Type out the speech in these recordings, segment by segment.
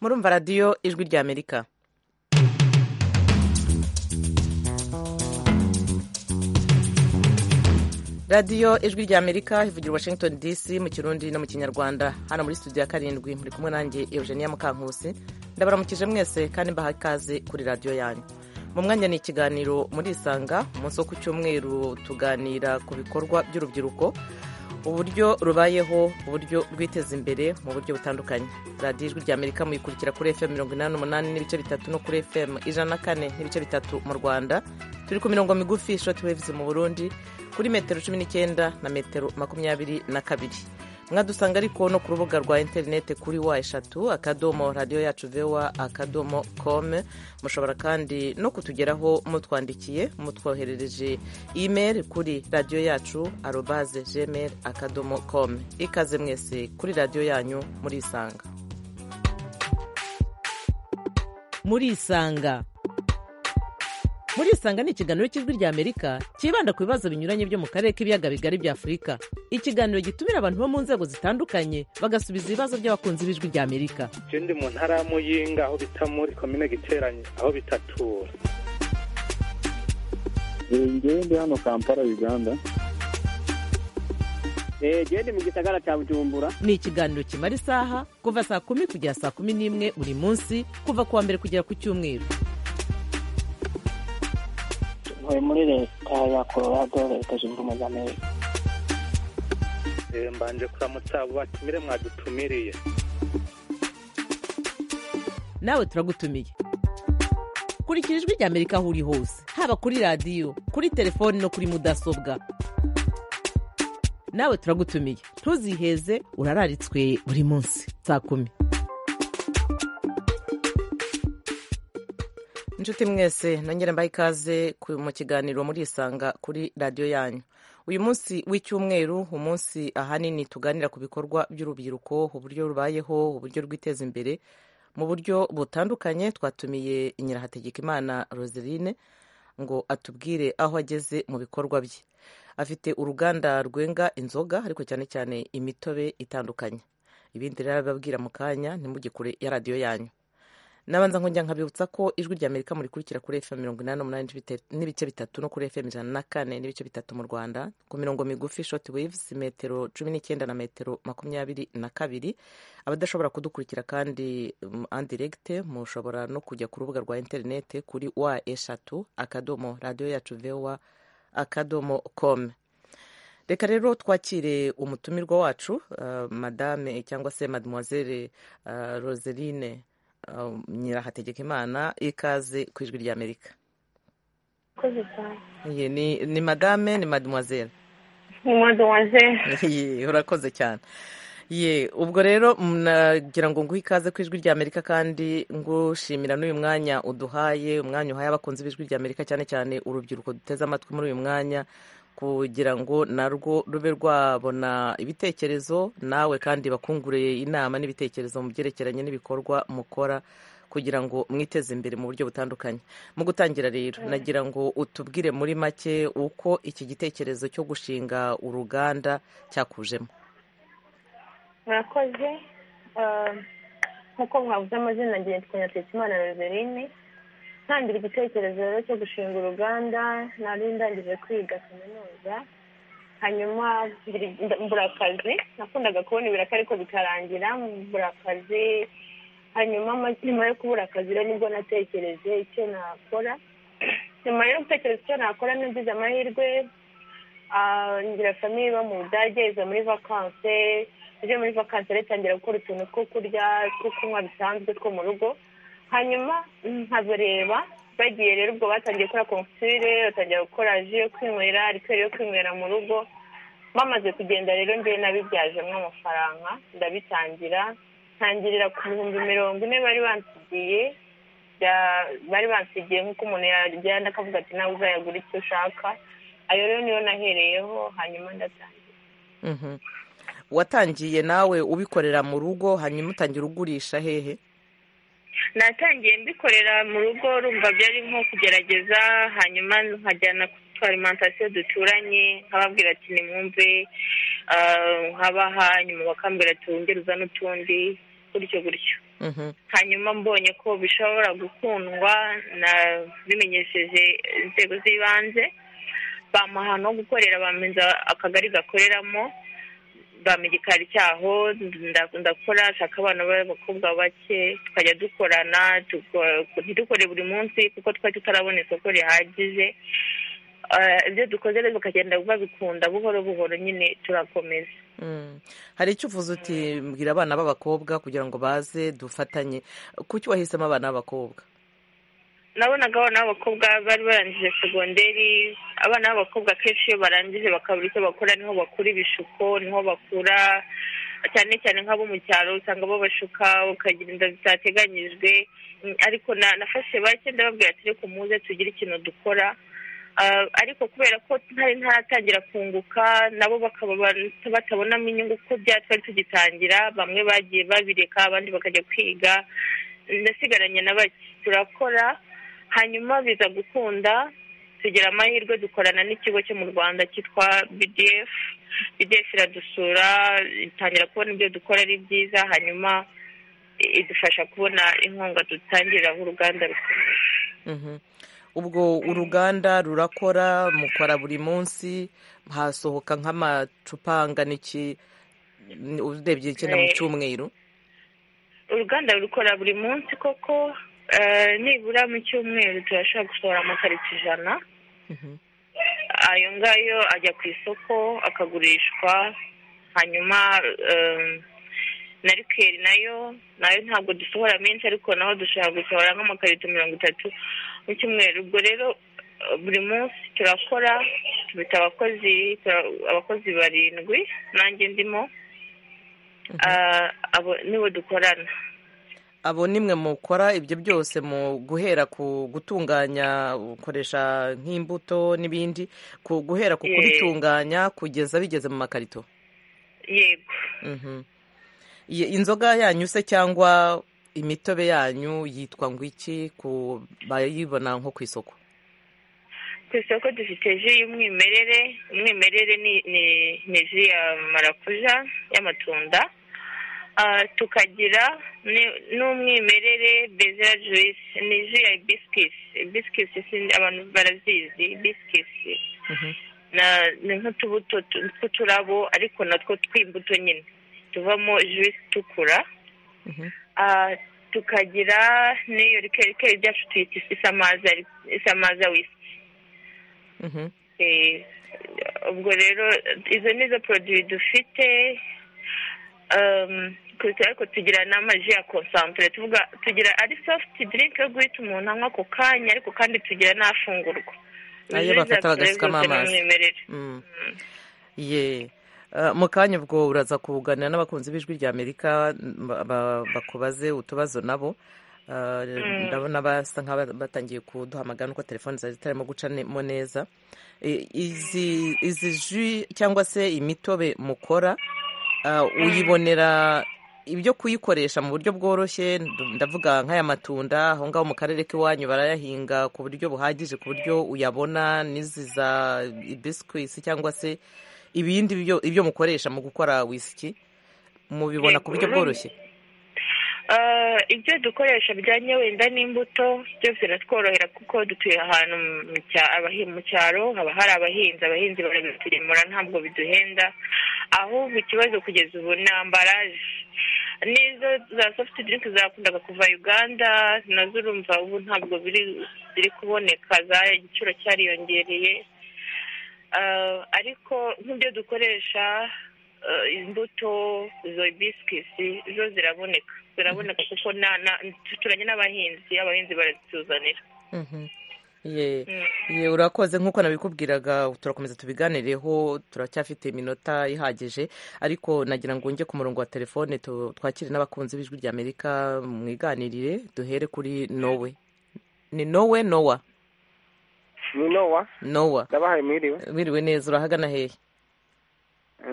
murumva radiyo ijwi ry'amerika radiyo ijwi ry'amerika ivugira washington dc mu kirundi no mu kinyarwanda hano muri studio ya karindwi muri kumwe nanjye eugenia mukankusi ndabaramukije mwese kandi mbaha ikaze kuri radiyo yanyu mu mwanya ni ikiganiro muri isanga umunsi wo ku cyumweru tuganira ku bikorwa by'urubyiruko uburyo rubayeho uburyo rwiteza imbere mu buryo butandukanye radiyo ijwi ry'amerika muyikurikira kuri fm mirongo inani n'umunani n'ibice bitatu no kuri fm ijana na kane n'ibice bitatu mu rwanda turi ku mirongo migufi shoti wevuzi mu burundi kuri metero cumi n'icyenda na metero makumyabiri na kabiri mwadusanga ariko no ku rubuga rwa interineti kuri wa eshatu akadomo radiyo yacu vewa akadomo kome mushobora kandi no kutugeraho mutwandikiye mutwoherereje imeri kuri radiyo yacu arobaze jemeri akadomo kome ikaze mwese kuri radiyo yanyu murisanga murisanga murisanga ni ikiganiro cy'ijwi ry'amerika cyibanda ku bibazo binyuranye byo mu karere k'ibiyaga bigari bya afurika ikiganiro gitumira abantu bo mu nzego zitandukanye bagasubiza ibibazo by'abakunzi b'ijwi ry'amerika je ndi mu ntara ya muyinga aho bita muri komine giteranye aho bitatura ngewe ndi hano kampala uganda genda mu gisagara cya bujumbura ni ikiganiro kimara isaha kuva saa kumi kugera saa kumi n'imwe buri munsi kuva ku wa mbere kugera ku cyumweru ntuye muri leta ya colorado leta zunze ubumwe za amerika mbanje kuramutsa abo batumire mwadutumiriye nawe turagutumiye kurikira ijwi ry'amerika aho uri hose haba kuri radiyo kuri telefoni no kuri mudasobwa nawe turagutumiye ntuziheze urararitswe buri munsi saa kumi inshuti mwese nongera mbaha ikaze mu kiganiro murisanga kuri radiyo yanyu uyu munsi w'icyumweru umunsi ahanini tuganira ku bikorwa by'urubyiruko uburyo rubayeho uburyo rwiteza imbere mu buryo butandukanye twatumiye nyirahategekimana roseline ngo atubwire aho ageze mu bikorwa bye afite uruganda rwenga inzoga ariko cyane cyane imitobe itandukanye ibindi rero ababwira mu kanya ntimugikure ya radiyo yanyu nabanza nkongera nkabibutsa ko ijwi rya amerika murikurikira kuri fm mirongo inani n'umunani n'ibice bitatu no kuri fm ijana na kane n'ibice bitatu mu rwanda ku mirongo migufi short waves metero cumi n'icyenda na metero makumyabiri na kabiri abadashobora kudukurikira kandi andiregite mushobora no kujya ku rubuga rwa interinete kuri wa eshatu akadomo radiyo yacu vewa akadomo kome reka rero twakire umutumirwa wacu madame cyangwa se mademoiselle roseline nyirahategeka imana ikaze ku ijwi ry'amerika ni madame ni mademoiselle ni mademoiselle urakoze cyane ye ubwo rero nagira ngo nguhe ikaze ku ijwi ry'amerika kandi ngushimira n'uyu mwanya uduhaye umwanya uhaye abakunzi b'ijwi ry'amerika cyane cyane urubyiruko duteze amatwi muri uyu mwanya kugira ngo narwo rube rwabona ibitekerezo nawe kandi bakunguriye inama n'ibitekerezo mu byerekeranye n'ibikorwa mukora kugira ngo mwiteze imbere mu buryo butandukanye mu gutangira rero nagira ngo utubwire muri make uko iki gitekerezo cyo gushinga uruganda cyakujemo murakoze nk'uko mwabuze amazina ngiye twanyatwitse imana roseline ntangira igitekerezo rero cyo gushinga uruganda nari ndangije kwiga kaminuza hanyuma mbura akazi nakundaga kubona ibiraka ariko bikarangira mbura akazi hanyuma nyuma yo kubura akazi rero nibwo natekereje icyo nakora nyuma yo gutekereza icyo nakora nagize amahirwe ngira famiye iba mu budage iza muri vakanse ije muri vakanse ritangira gukora utuntu two kurya two kunywa bisanzwe two mu rugo hanyuma nkabareba bagiye rero ubwo batangiye gukora konfusire batangira gukora ji yo kwinywera rikeri yo kwinywera mu rugo bamaze kugenda rero ngewe nabibyajemo amafaranga ndabitangira ntangirira ku bihumbi mirongo ine bari bansigiye bari bansigiye nk'uko umuntu yagenda akavuga ati nawe uzayagura icyo ushaka ayo rero niyo nahereyeho hanyuma ndatangira watangiye nawe ubikorera mu rugo hanyuma utangira ugurisha hehe natangiye mbikorera mu rugo rumva byari nko kugerageza hanyuma nkajyana ku twarimantasiyo duturanye nkababwira ati nimwumve nkabaha nyuma bakambwira ati wongere uzane utundi gutyo gutyo hanyuma mbonye ko bishobora gukundwa na bimenyesheje inzego z'ibanze bamuha no gukorera bamenza akagari gakoreramo bampa igikari cyaho nda- ndakora nshaka abana b'abakobwa bake tukajya dukorana tuko- ntidukore buri munsi kuko twari tutarabona isoko rihagije Eh, ibyo dukoze rero bakagenda babikunda buhoro buhoro nyine turakomeza Mm. hari icyo uvuze uti mbwira abana b'abakobwa kugira ngo baze dufatanye kuki wahisemo abana b'abakobwa nabonaga abana b'abakobwa bari barangije segonderi abana b'abakobwa akenshi iyo barangije bakabura icyo bakora niho bakura ibishuko niho bakura cyane cyane nk'abo mu cyaro usanga babashuka bakagira inda zitateganyijwe Mm, ariko na- nafashe bake ndababwira ati reka muze tugire ikintu dukora Ah, ariko kubera ko ntari ntaratangira kunguka nabo bakaba ba- batabonamo inyungu uko bya twari tugitangira bamwe bagiye babireka abandi bakajya kwiga ndasigaranye na bake turakora hanyuma biza gukunda tugira amahirwe dukorana n'ikigo cyo mu rwanda cyitwa bdf bdf iradusura itangira kubona ibyo dukora ari byiza hanyuma i- idufasha kubona inkunga dutangiriraho uruganda rukomeye Mhm. ubwo uruganda rurakora mukora buri munsi hasohoka nk'amacupa angana iki ni- urebye icyenda mu Eh. cyumweru uruganda rukora buri munsi koko eh, nibura mu cyumweru turashobora gusohora amakarito ijana Mhm. ayo ngayo ajya ku isoko akagurishwa hanyuma eh, na rikeri nayo nayo ntabwo dusohora menshi ariko naho dushobora gusohora nk'amakarito mirongo itatu mu cyumweru ubwo rero eh, buri munsi turakora tubita abakozi tura- abakozi barindwi nanjye ndimo Ah, abo nibo dukorana abo nimwe mukora ibyo byose mu guhera ku gutunganya ukoresha nk'imbuto n'ibindi ku guhera ku Eh. kubitunganya kugeza bigeze mu makarito yego Mhm. Iyi- inzoga yanyu se cyangwa imitobe yanyu yitwa ngo iki ku bayibona nko ku isoko ku isoko dufite ji y'umwimerere umwimerere ni ni ni ji ya marakuja y'amatunda Ah, tukagira ni- n'umwimerere bezera juwisi ni ji ya bisikisi bisikisi sindi- abantu barazizi bisikisi Mhm. na ni nk'utubuto tu- tw'uturabo ariko natwo tw'imbuto nyine tuvamo juwisi itukura Mhm. Ah, tukagira n'iyo rikeri rikeri ryacu tuyita isamaza isamaza wisi Mhm. Eh, ubwo rero izo ni zo poroduwi dufite Um, kuruta ariko tugira n'amaji ya konsantere tuvuga tugira ari sofuti dirinki yo guhita umuntu anywa ako kanya ariko kandi tugira n'afungurwa Ayo Izo bafata zacu rero bagasukamo zose ni amazi. umwimerere. Mm. ye Eh, mu kanya ubwo uraza kuganira n'abakunzi b'ijwi rya amerika ba- ba- bakubaze utubazo nabo Eh, ndabona basa nk'abatangiye kuduhamagara nuko telefoni zari zitarimo gucamo neza Eh, izi izi ji cyangwa se imitobe mukora eh, uyibonera ibyo kuyikoresha mu buryo bworoshye ndu- ndavuga nk'aya matunda aho ngaho mu karere k'iwanyu barayahinga ku buryo buhagije ku buryo uyabona n'izi za ibisikwisi cyangwa se ibindi byo- ibyo mukoresha mu gukora wisiki mubibona ku buryo Yego. bworoshye Ah, ibyo dukoresha bijyanye wenda n'imbuto byose biratworohera kuko dutuye ahantu mu cya- abahi- mu cyaro haba hari abahinzi abahinzi barabitugemura ntabwo biduhenda ahubwo ikibazo kugeza ubu ni ambaraje n'izo za soft drink zakundaga kuva uganda nazo urumva ubu ntabwo biri ziri kuboneka za igiciro cyariyongereye Ah, ariko nk'ibyo dukoresha eh, imbuto izo bisikisi zo ziraboneka ziraboneka kuko na- na- duturanye n'abahinzi abahinzi barazituzanira Mhm. ye Mm. ye urakoze nk'uko nabikubwiraga turakomeza tubiganireho turacyafite iminota ihagije ariko nagira ngo njye ku murongo wa telefone tu- twakire n'abakunzi b'ijwi rya amerika mwiganirire duhere kuri nowe ni nowe nowa ni nowa nowa ndabahaye mwiriwe wiriwe neza urahagana hehe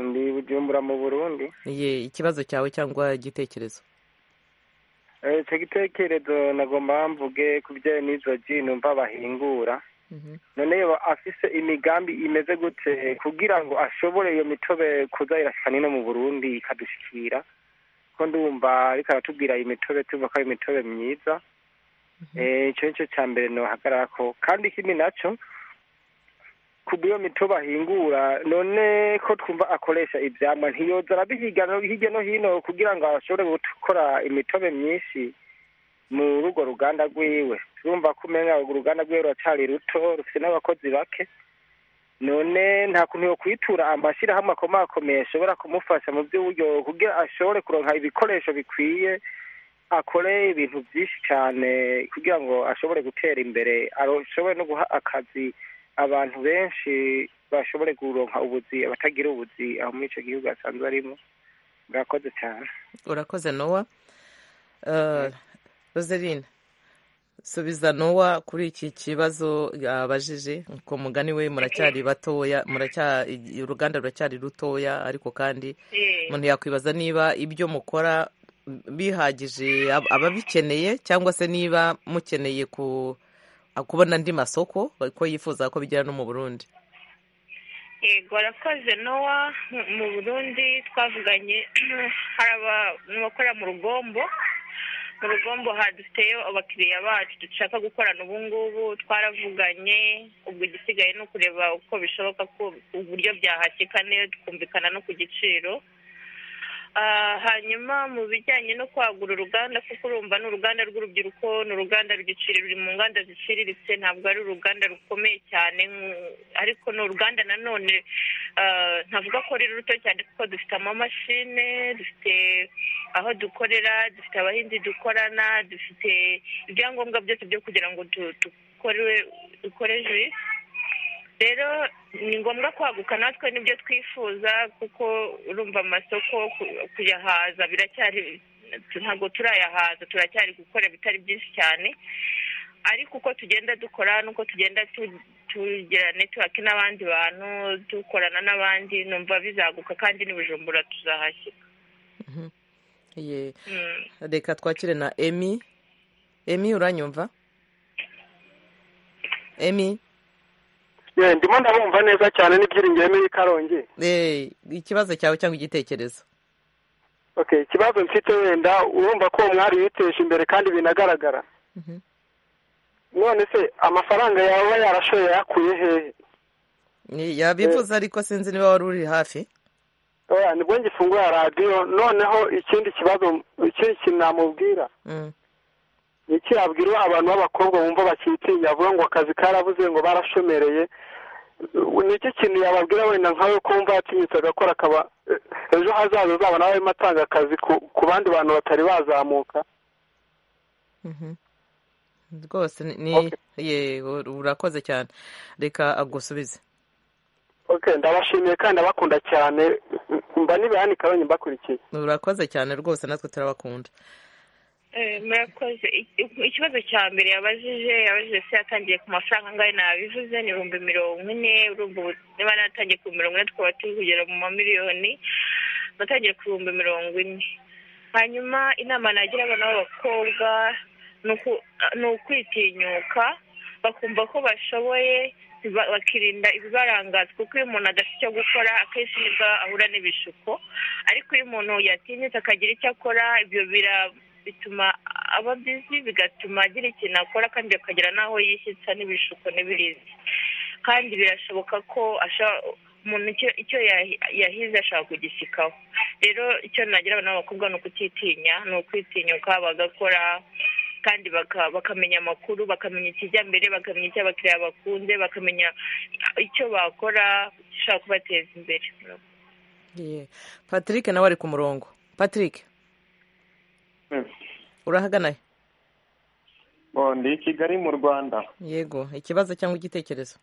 ndi bujumbura mu burundi ye ikibazo cyawe cyangwa igitekerezo Eh, icyo gitekerezo nagomba mvuge ku bijyanye n'izo ji numva bahingura Mhm. none iyo afise imigambi imeze gute kugira ngo ashobore iyo mitobe kuza irashika nino mu burundi ikadushikira ko ndumva ariko aratubwira imitobe tuvuga ko ari imitobe myiza icyo ni cyo cya mbere ntuhagararako kandi ikindi nacyo ku bw'iyo mitobe ahingura none ko twumva akoresha ibyamwa ntiyoza arabihiga no- hirya no hino kugira ngo ashobore gukora imitobe myinshi mu rugo ruganda rwiwe turumva ko umenya uruganda rwiwe ruracari ruto rufite n'abakozi bake none nta kuntu yo kwitura amashyirahamwe akomakomeye ashobora kumufasha mu by'uburyo kugira ashobore kuronka ibikoresho bikwiye akore ibintu byinshi cyane kugira ngo ashobore gutera imbere aro- ashobore no guha akazi abantu benshi bashobore kuronka ubuzi abatagira ubuzi aho muri icyo gihugu asanzwe arimo mwakoze cyane urakoze nowa Eh, roseline subiza nowa kuri iki kibazo yabajije ku mugani we muracyari batoya muracya- uruganda ruracyari rutoya ariko kandi umuntu yakwibaza niba ibyo mukora bihagije ab- ababikeneye cyangwa se niba mukeneye ku kubona andi masoko ko yifuza ko bigera no mu burundi yego arakoze nowa mu- mu burundi twavuganye hari abantu bakora mu rugombo mu rugombo ha- dufiteyo abakiriya bacu dushaka gukorana ubu ngubu twaravuganye ubwo igisigaye ni ukureba uko bishoboka ko uburyo byahakika neza tukumvikana no ku giciro Ah, hanyuma mu bijyanye no kwagura uruganda kuko urumva ni uruganda rw'urubyiruko ni uruganda rw'igiciro ruri mu nganda ziciriritse ntabwo ari uruganda rukomeye cyane nk- ariko ni uruganda nanone ah, ntavuga ko ari ruto cyane kuko dufite amamashine dufite aho dukorera dufite abahinzi dukorana dufite ibyangombwa byose byo kugira ngo du- dukore dukore jus rero ni ngombwa kwaguka natwe nibyo twifuza kuko urumva amasoko ku- kuyahaza biracyari ntabwo turayahaza turacyari gukora bitari byinshi cyane ariko uko tugenda dukora nuko tugenda tu- tugira netiwaki n'abandi bantu dukorana n'abandi numva bizaguka kandi n'ibujumbura tuzahashyika Ye- Mm. reka twakire na emi emi uranyumva emi ndimo ndabumva neza cyane n'ibyiringiro muri karongi Eh, ikibazo cyawe cyangwa igitekerezo ok ikibazo mfite wenda urumva ko uwo mwari yiteje imbere kandi binagaragara none se amafaranga yaba yarashoye yakuye hehe Ni- yabivuze ariko sinzi niba wari uri hafi oya nibwo ngifungura radiyo noneho ikindi kibazo ikindi kintu namubwira Mm. ni iki yabwira abantu b'abakobwa bumva bakitinya bavuga ngo akazi karabuze ngo barashomereye ni iki kintu yababwira wenda nkawe ko wumva yatinyutse agakora akaba ejo hazaza zabo nawe arimo atanga akazi ku- ku bandi bantu batari bazamuka Mhm. rwose ni- ni Okay. ye urakoze cyane reka agusubize ok ndabashimiye kandi abakunda cyane mba n'ibihani karonyi mbakurikiye urakoze cyane rwose natwe turabakunda Eh, murakoze Ik- ikibazo cya mbere yabajije yabajije se yatangiye ku mafaranga angahe nabivuze ni ibihumbi mirongo ine urumva ubu niba natangiye ku mirongo ine twaba turi kugera mu mamiliyoni natangiye ku bihumbi mirongo ine hanyuma inama nagira abana b'abakobwa ni uku- ni ukwitinyuka bakumva ko bashoboye ba- bakirinda ibibarangaza kuko iyo umuntu adafite icyo gukora akenshi nibwo ahura n'ibishuko ariko iyo umuntu yatinyutse akagira icyo akora ibyo bira bituma aba bizi bigatuma agira ikintu akora kandi akagera n'aho yishyitsa n'ibishuko n'ibirizi kandi birashoboka ko asha- umuntu icyo- icyo yahi- yahize ashaka kugishyikaho rero icyo nagira abana b'abakobwa ni ukutitinya ni ukwitinyuka bagakora kandi baka- bakamenya amakuru bakamenya ikijya mbere bakamenya icyo abakiriya bakunze bakamenya icyo bakora gishobora kubateza imbere Ye. patrick nawe ari ku murongo patrick urahagana Bo, ndi i kigali mu rwanda yego ikibazo cyangwa igitekerezo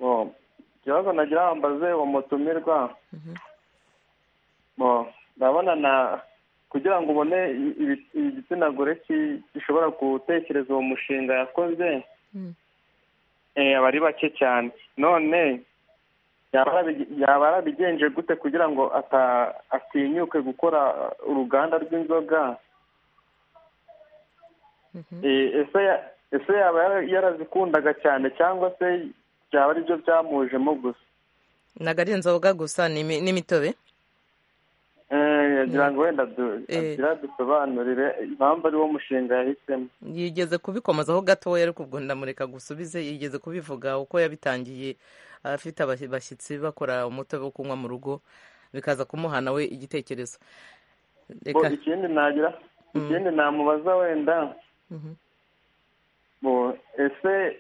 Bo, ikibazo nagira bambaze uwo mutumirwa Bo, ndabona na kugira ngo ubone i- ibi- igitsina gore ki- gishobora gutekereza uwo mushinga yakoze Mm. eh, aba ari bake cyane none yaba yarabi- yaba yarabigenje gute kugira ngo ata- atinyuke gukora uruganda rw'inzoga Eh, ese ya- ese yaba yara- yarazikundaga cyane cyangwa se byaba ari byo byamujemo gusa ntabwo ari inzoga gusa ni imi- n'imitobe Eh, ndagira ngo wenda agira dusobanurire impamvu ari wo mushinga yahisemo yigeze kubikomazaho gatoya ariko ubwo ndamureka gusubize yigeze kubivuga uko yabitangiye afite abashyitsi bakora umutobe wo kunywa mu rugo bikaza kumuha nawe igitekerezo ikindi nagira ikindi namubaza wenda ese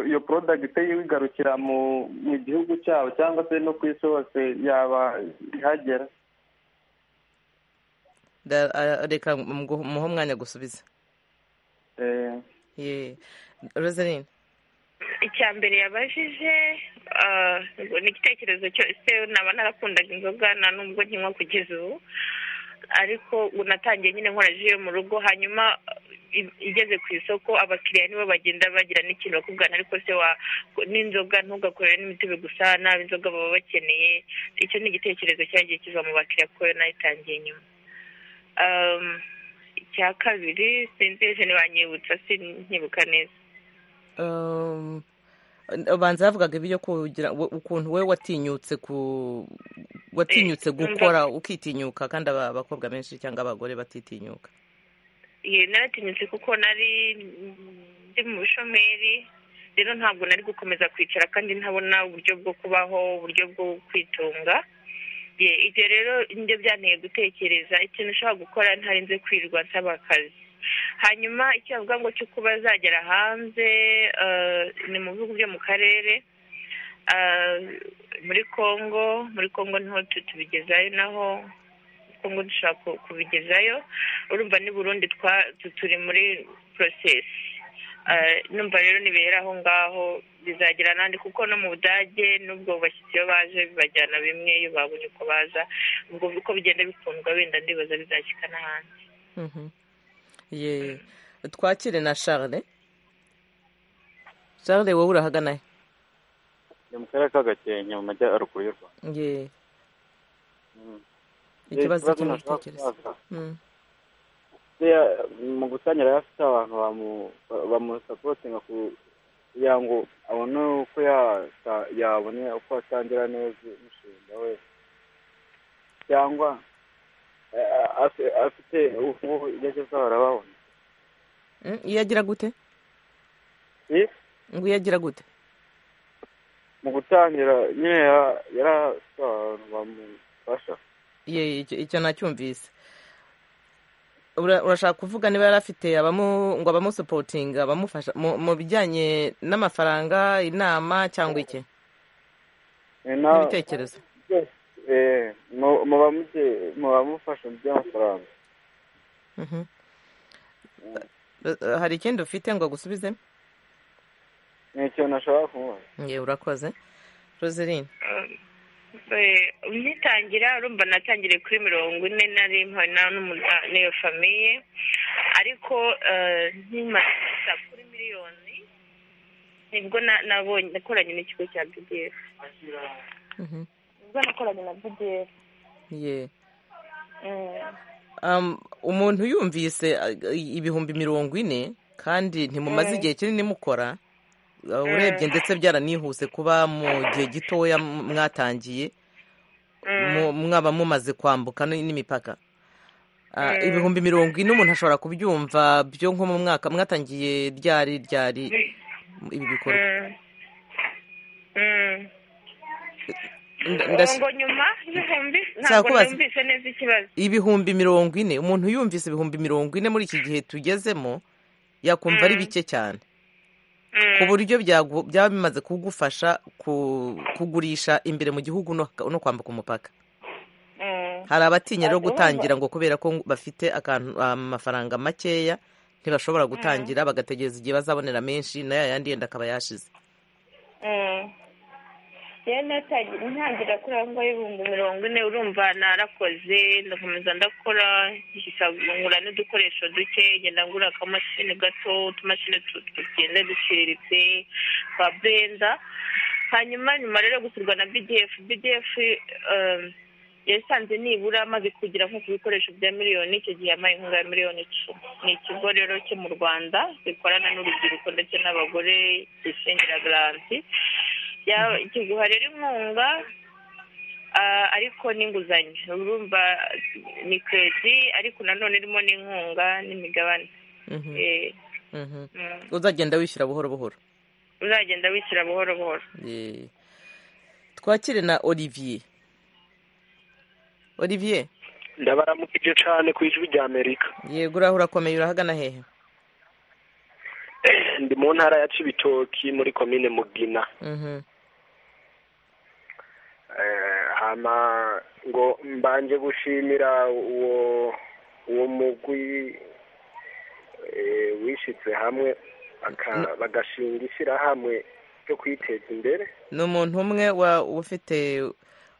iyo porodagite yigarukira mu gihugu cyabo cyangwa se no ku isi hose yaba ihagera reka muhe umwanya gusubiza rosaline icya mbere yabajije ni igitekerezo cyose naba narakundaga inzoga nta nubwo nkinywa kugeza ubu ariko unatangiye nyine nkoraje mu rugo hanyuma igeze ku isoko abakiriya nibo bagenda bagira n'ikintu bakubwana ariko se wa n'inzoga ntugakorere n'imitobe gusa nabi inzoga baba bakeneye icyo ni igitekerezo cyagiye kiva mu bakiriya kuko nayitangiye nyuma icya kabiri sinzi niba nyibutsa sinkibuka neza abanza yavugaga ibyo kugira ukuntu we watinyutse ku watinyutse gukora ukitinyuka kandi abakobwa benshi cyangwa abagore batitinyuka naratinyutse kuko nari ndi mu bushomeri rero ntabwo nari gukomeza kwicara kandi ntabona uburyo bwo kubaho uburyo bwo kwitunga ibyo rero nibyo byanteye gutekereza ikintu ushobora gukora ntarinze kwirirwa nsaba akazi hanyuma icyo bavuga ngo cyo kuba zagera hanze ni mu bihugu byo mu karere muri congo muri congo niho tubigezayo naho congo dushobora kubigezayo urumva ni burundi turi muri porosesi numva rero nibera aho ngaho bizagera n'andi kuko no mu budage n'ubwo bashyitsi iyo baje bibajyana bimwe iyo babonye uko baza ubwo uko bigenda bikundwa wenda ndibaza bizashyika n'ahandi ye twakire na charles charles wowe urahagana he ni mu karere ka gakenke mu majyaruguru y'u rwanda ye ikibazo cyo mu bitekerezo mu gusangira hafi se abantu bamusapotinga kugira ngo abone uko yabone uko atangira neza umushinga we cyangwa afite ubu yageze aho arababona iyo agira gute ngo iyo agira gute mu gutangira nyine yari afite abantu bamufasha icyo nacyumvise urashaka kuvuga niba yari afite ngo abamusupotinga abamufasha mu bijyanye n'amafaranga inama cyangwa iki n'ibitekerezo muba mufasha mu by'amafaranga hari ikindi ufite ngo agusubize ni ikintu ashobora kumubaza yewe urakoze roseline nkitangira urumva natangiriye kuri mirongo ine na rimwe n'iyo famiye ariko nkimaze kuri miliyoni nibwo nabonye nakoranye n'ikigo cya bdf nakoranye na bdf umuntu yumvise ibihumbi mirongo ine kandi ntimumaze igihe kinini mukora urebye ndetse byaranihuse kuba mu gihe gitoya mwatangiye mwaba mumaze kwambuka n'imipaka ibihumbi mirongo ine umuntu ashobora kubyumva byo nko mu mwaka mwatangiye ryari ryari ibi bikorwa ibihumbi mirongo ine umuntu yumvise ibihumbi mirongo ine muri iki gihe tugezemo yakumva ari bike cyane ku buryo byaba bimaze kugufasha kugurisha imbere mu gihugu no kwambuka umupaka hari abatinya rero gutangira ngo kubera ko bafite amafaranga makeya ntibashobora gutangira bagategereza igihe bazabonera menshi na yandi yenda akaba yashize ntangira kuri aho ngaho ibihumbi mirongo ine urumva narakoze ndakomeza ndakora nkura n'udukoresho duke ngenda ngura akamashini gato utumashini tugenda duciriritse twa benda hanyuma nyuma rero gusurwa na bdf bdf yasanze nibura amaze kugera nko ku bikoresho bya miliyoni icyo gihe yampaye inkunga ya miliyoni icumi ni ikigo rero cyo mu rwanda gikorana n'urubyiruko ndetse n'abagore gisingira garanti kiguha rero inkunga ariko n'inguzanyo urumva ni keredi ariko nanone irimo n'inkunga n'imigabane uzagenda wishyura buhoro buhoro uzagenda wishyura buhoro buhoro twakire na olivier olivier ndabaramukije cyane ku ijwi rya amerika yego uriya urakomeye urahagana hehe ndi mu ntara ya cibitoki muri komine mugina hama ngo mbanje gushimira uwo uwo mugwi wishyitse hamwe bagashinga ishyirahamwe ryo kwiteza imbere ni umuntu umwe ufite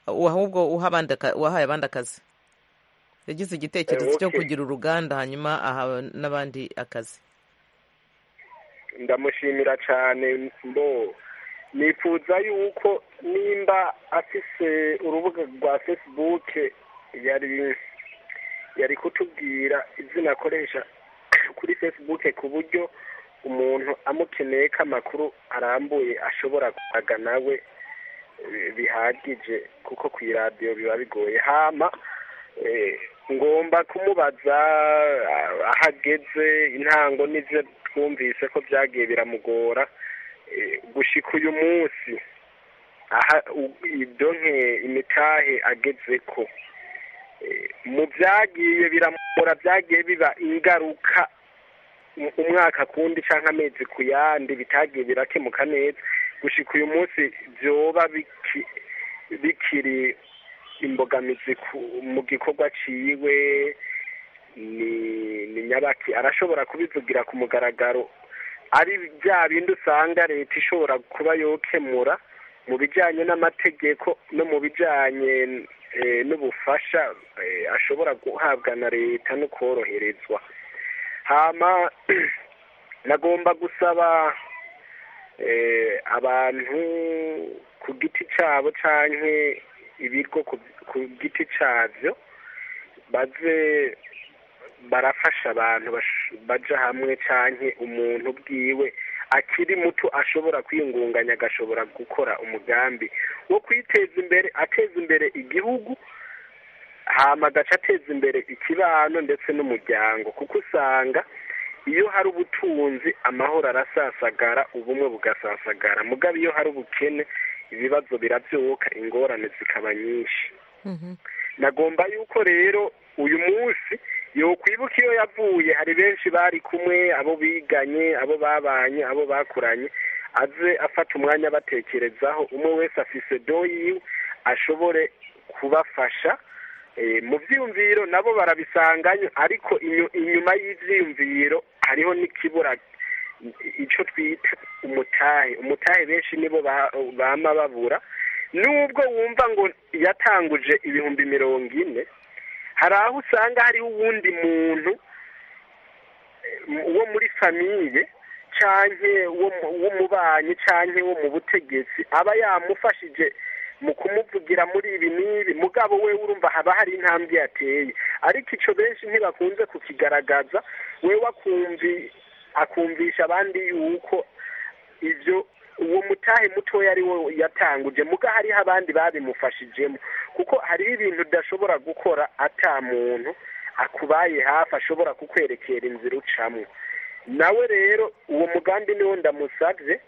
ahubwo wahaye abandi akazi yagize igitekerezo cyo kugira uruganda hanyuma aha n'abandi akazi ndamushimira cyane mbo nifuza yuko nimba afise urubuga rwa facebook yari yari kutubwira izina akoresha kuri facebook ku buryo umuntu amukeneye ko amakuru arambuye ashobora kuhaga nawe bihagije kuko ku iradiyo biba bigoye hama ngomba kumubaza aho ageze intango n'ibyo twumvise ko byagiye biramugora gushyika uyu munsi ibyo nke imitahe ageze ko mu byagiye biramugora byagiye biba ingaruka umwaka kundi cyangwa amezi ku yandi bitagiye birakemuka neza gushyika uyu munsi byoba bikiri imbogamizi mu gikorwa ciwe ni nyabaki arashobora kubivugira ku mugaragaro ari bya bindi usanga leta ishobora kuba yokemura mu bijyanye n'amategeko no mu bijyanye n'ubufasha ashobora guhabwa na leta no koroherezwa hama nagomba gusaba abantu ku giti cyabo cyangwa ibigo ku giti cyabyo baze barafasha abantu baja hamwe cyane umuntu bwiwe akiri muto ashobora kwiyungunganya agashobora gukora umugambi wo kwiteza imbere ateza imbere igihugu hama agaca ateza imbere ikibano ndetse n'umuryango kuko usanga iyo hari ubutunzi amahoro arasasagara ubumwe bugasasagara mugabo iyo hari ubukene ibibazo birabyuka ingorane zikaba nyinshi nagomba yuko rero uyu munsi yokwibuka iyo yavuye hari benshi bari kumwe abo biganye abo babanye abo bakuranye aze afata umwanya abatekerezaho umwe wese afise do yiwe ashobore kubafasha mu byiyumviro nabo barabisanganya ariko inyuma y'ibyiyumviro hariho n'ikibura icyo twita umutahe umutahe benshi nibo bama babura nubwo wumva ngo yatanguje ibihumbi mirongo ine hari aho usanga hariho uwundi muntu wo muri famiye cyangwa w'umubanyi cyangwa wo mu butegetsi aba yamufashije mu kumuvugira muri ibi n'ibi mugabo we urumva haba hari intambwe yateye ariko icyo benshi ntibakunze kukigaragaza we wakumvi akumvisha abandi yuko ibyo uwo mutahe mutoya ari we yatanguje muga hariho abandi babimufashijemo kuko hariho ibintu udashobora gukora ata muntu akubaye hafi ashobora kukwerekera inzira ucamo nawe rero uwo mugambi niwo ndamusabye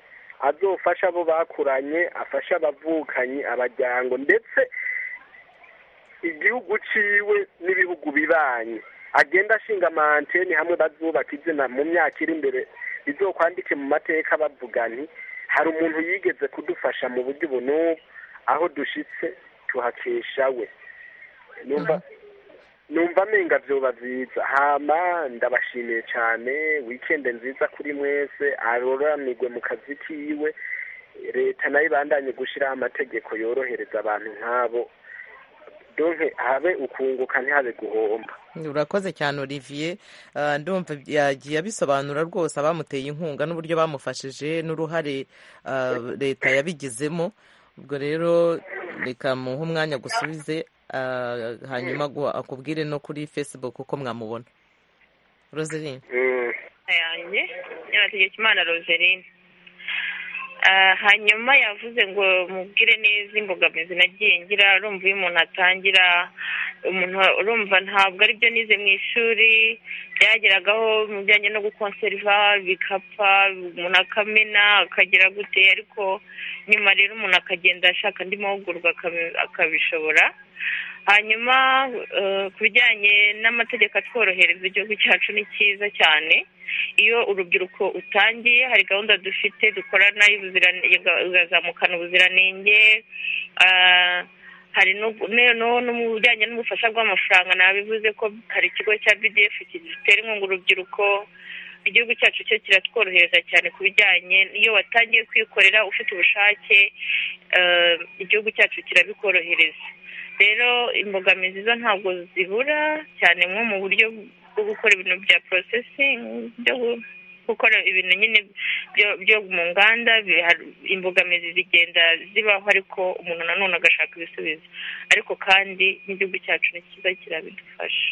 azofasha abo bakuranye afasha abavukanyi abajyango ndetse igihugu ciwe n'ibihugu bibanye agenda ashinga amanteni hamwe bazubaka izina mu myaka iri imbere bizokwandike mu mateka bavuga nti hari umuntu yigeze kudufasha mu buryo ubu n'ubu aho dushyitse tuhakesha we numva amenga byoba byiza hama ndabashimiye cyane wikende nziza kuri mwese aroranirwe mu kazi kiwe leta nayo ibandanye gushyiraho amategeko yorohereza abantu nk'abo donke habe ukunguka ntihabe guhomba urakoze cyane olivier ndumva yagiye abisobanura rwose abamuteye inkunga n'uburyo bamufashije n'uruhare leta yabigizemo ubwo rero reka muhe umwanya gusubize hanyuma akubwire no kuri facebook uko mwamubona roseline yanjye nyabategeka imana roseline hanyuma yavuze ngo mubwire neza imbogamizi nagiye ngira urumva iyo umuntu atangira umuntu urumva ntabwo aribyo nize mu ishuri byageragaho mu bijyanye no gukonseriva bikapfa umuntu akamena akagera gute ariko nyuma rero umuntu akagenda ashaka andi mahugurwa akabishobora hanyuma ku bijyanye n'amategeko atworohereza igihugu cyacu ni cyiza cyane iyo urubyiruko utangiye hari gahunda dufite dukorana igazamukana ubuziranenge hari no mu bijyanye n'ubufasha bw'amafaranga nabivuze ko hari ikigo cya bdf gitera inkunga urubyiruko igihugu cyacu cyo kiratworohereza cyane ku bijyanye n'iyo watangiye kwikorera ufite ubushake igihugu cyacu kirabikorohereza rero imbogamizi zo ntabwo zibura cyane nko mu buryo bwo gukora ibintu bya porosesingi byo gukora ibintu nyine byo mu nganda imbogamizi zigenda zibaho ariko umuntu nanone agashaka ibisubizo ariko kandi n'igihugu cyacu ni cyiza kirabidufasha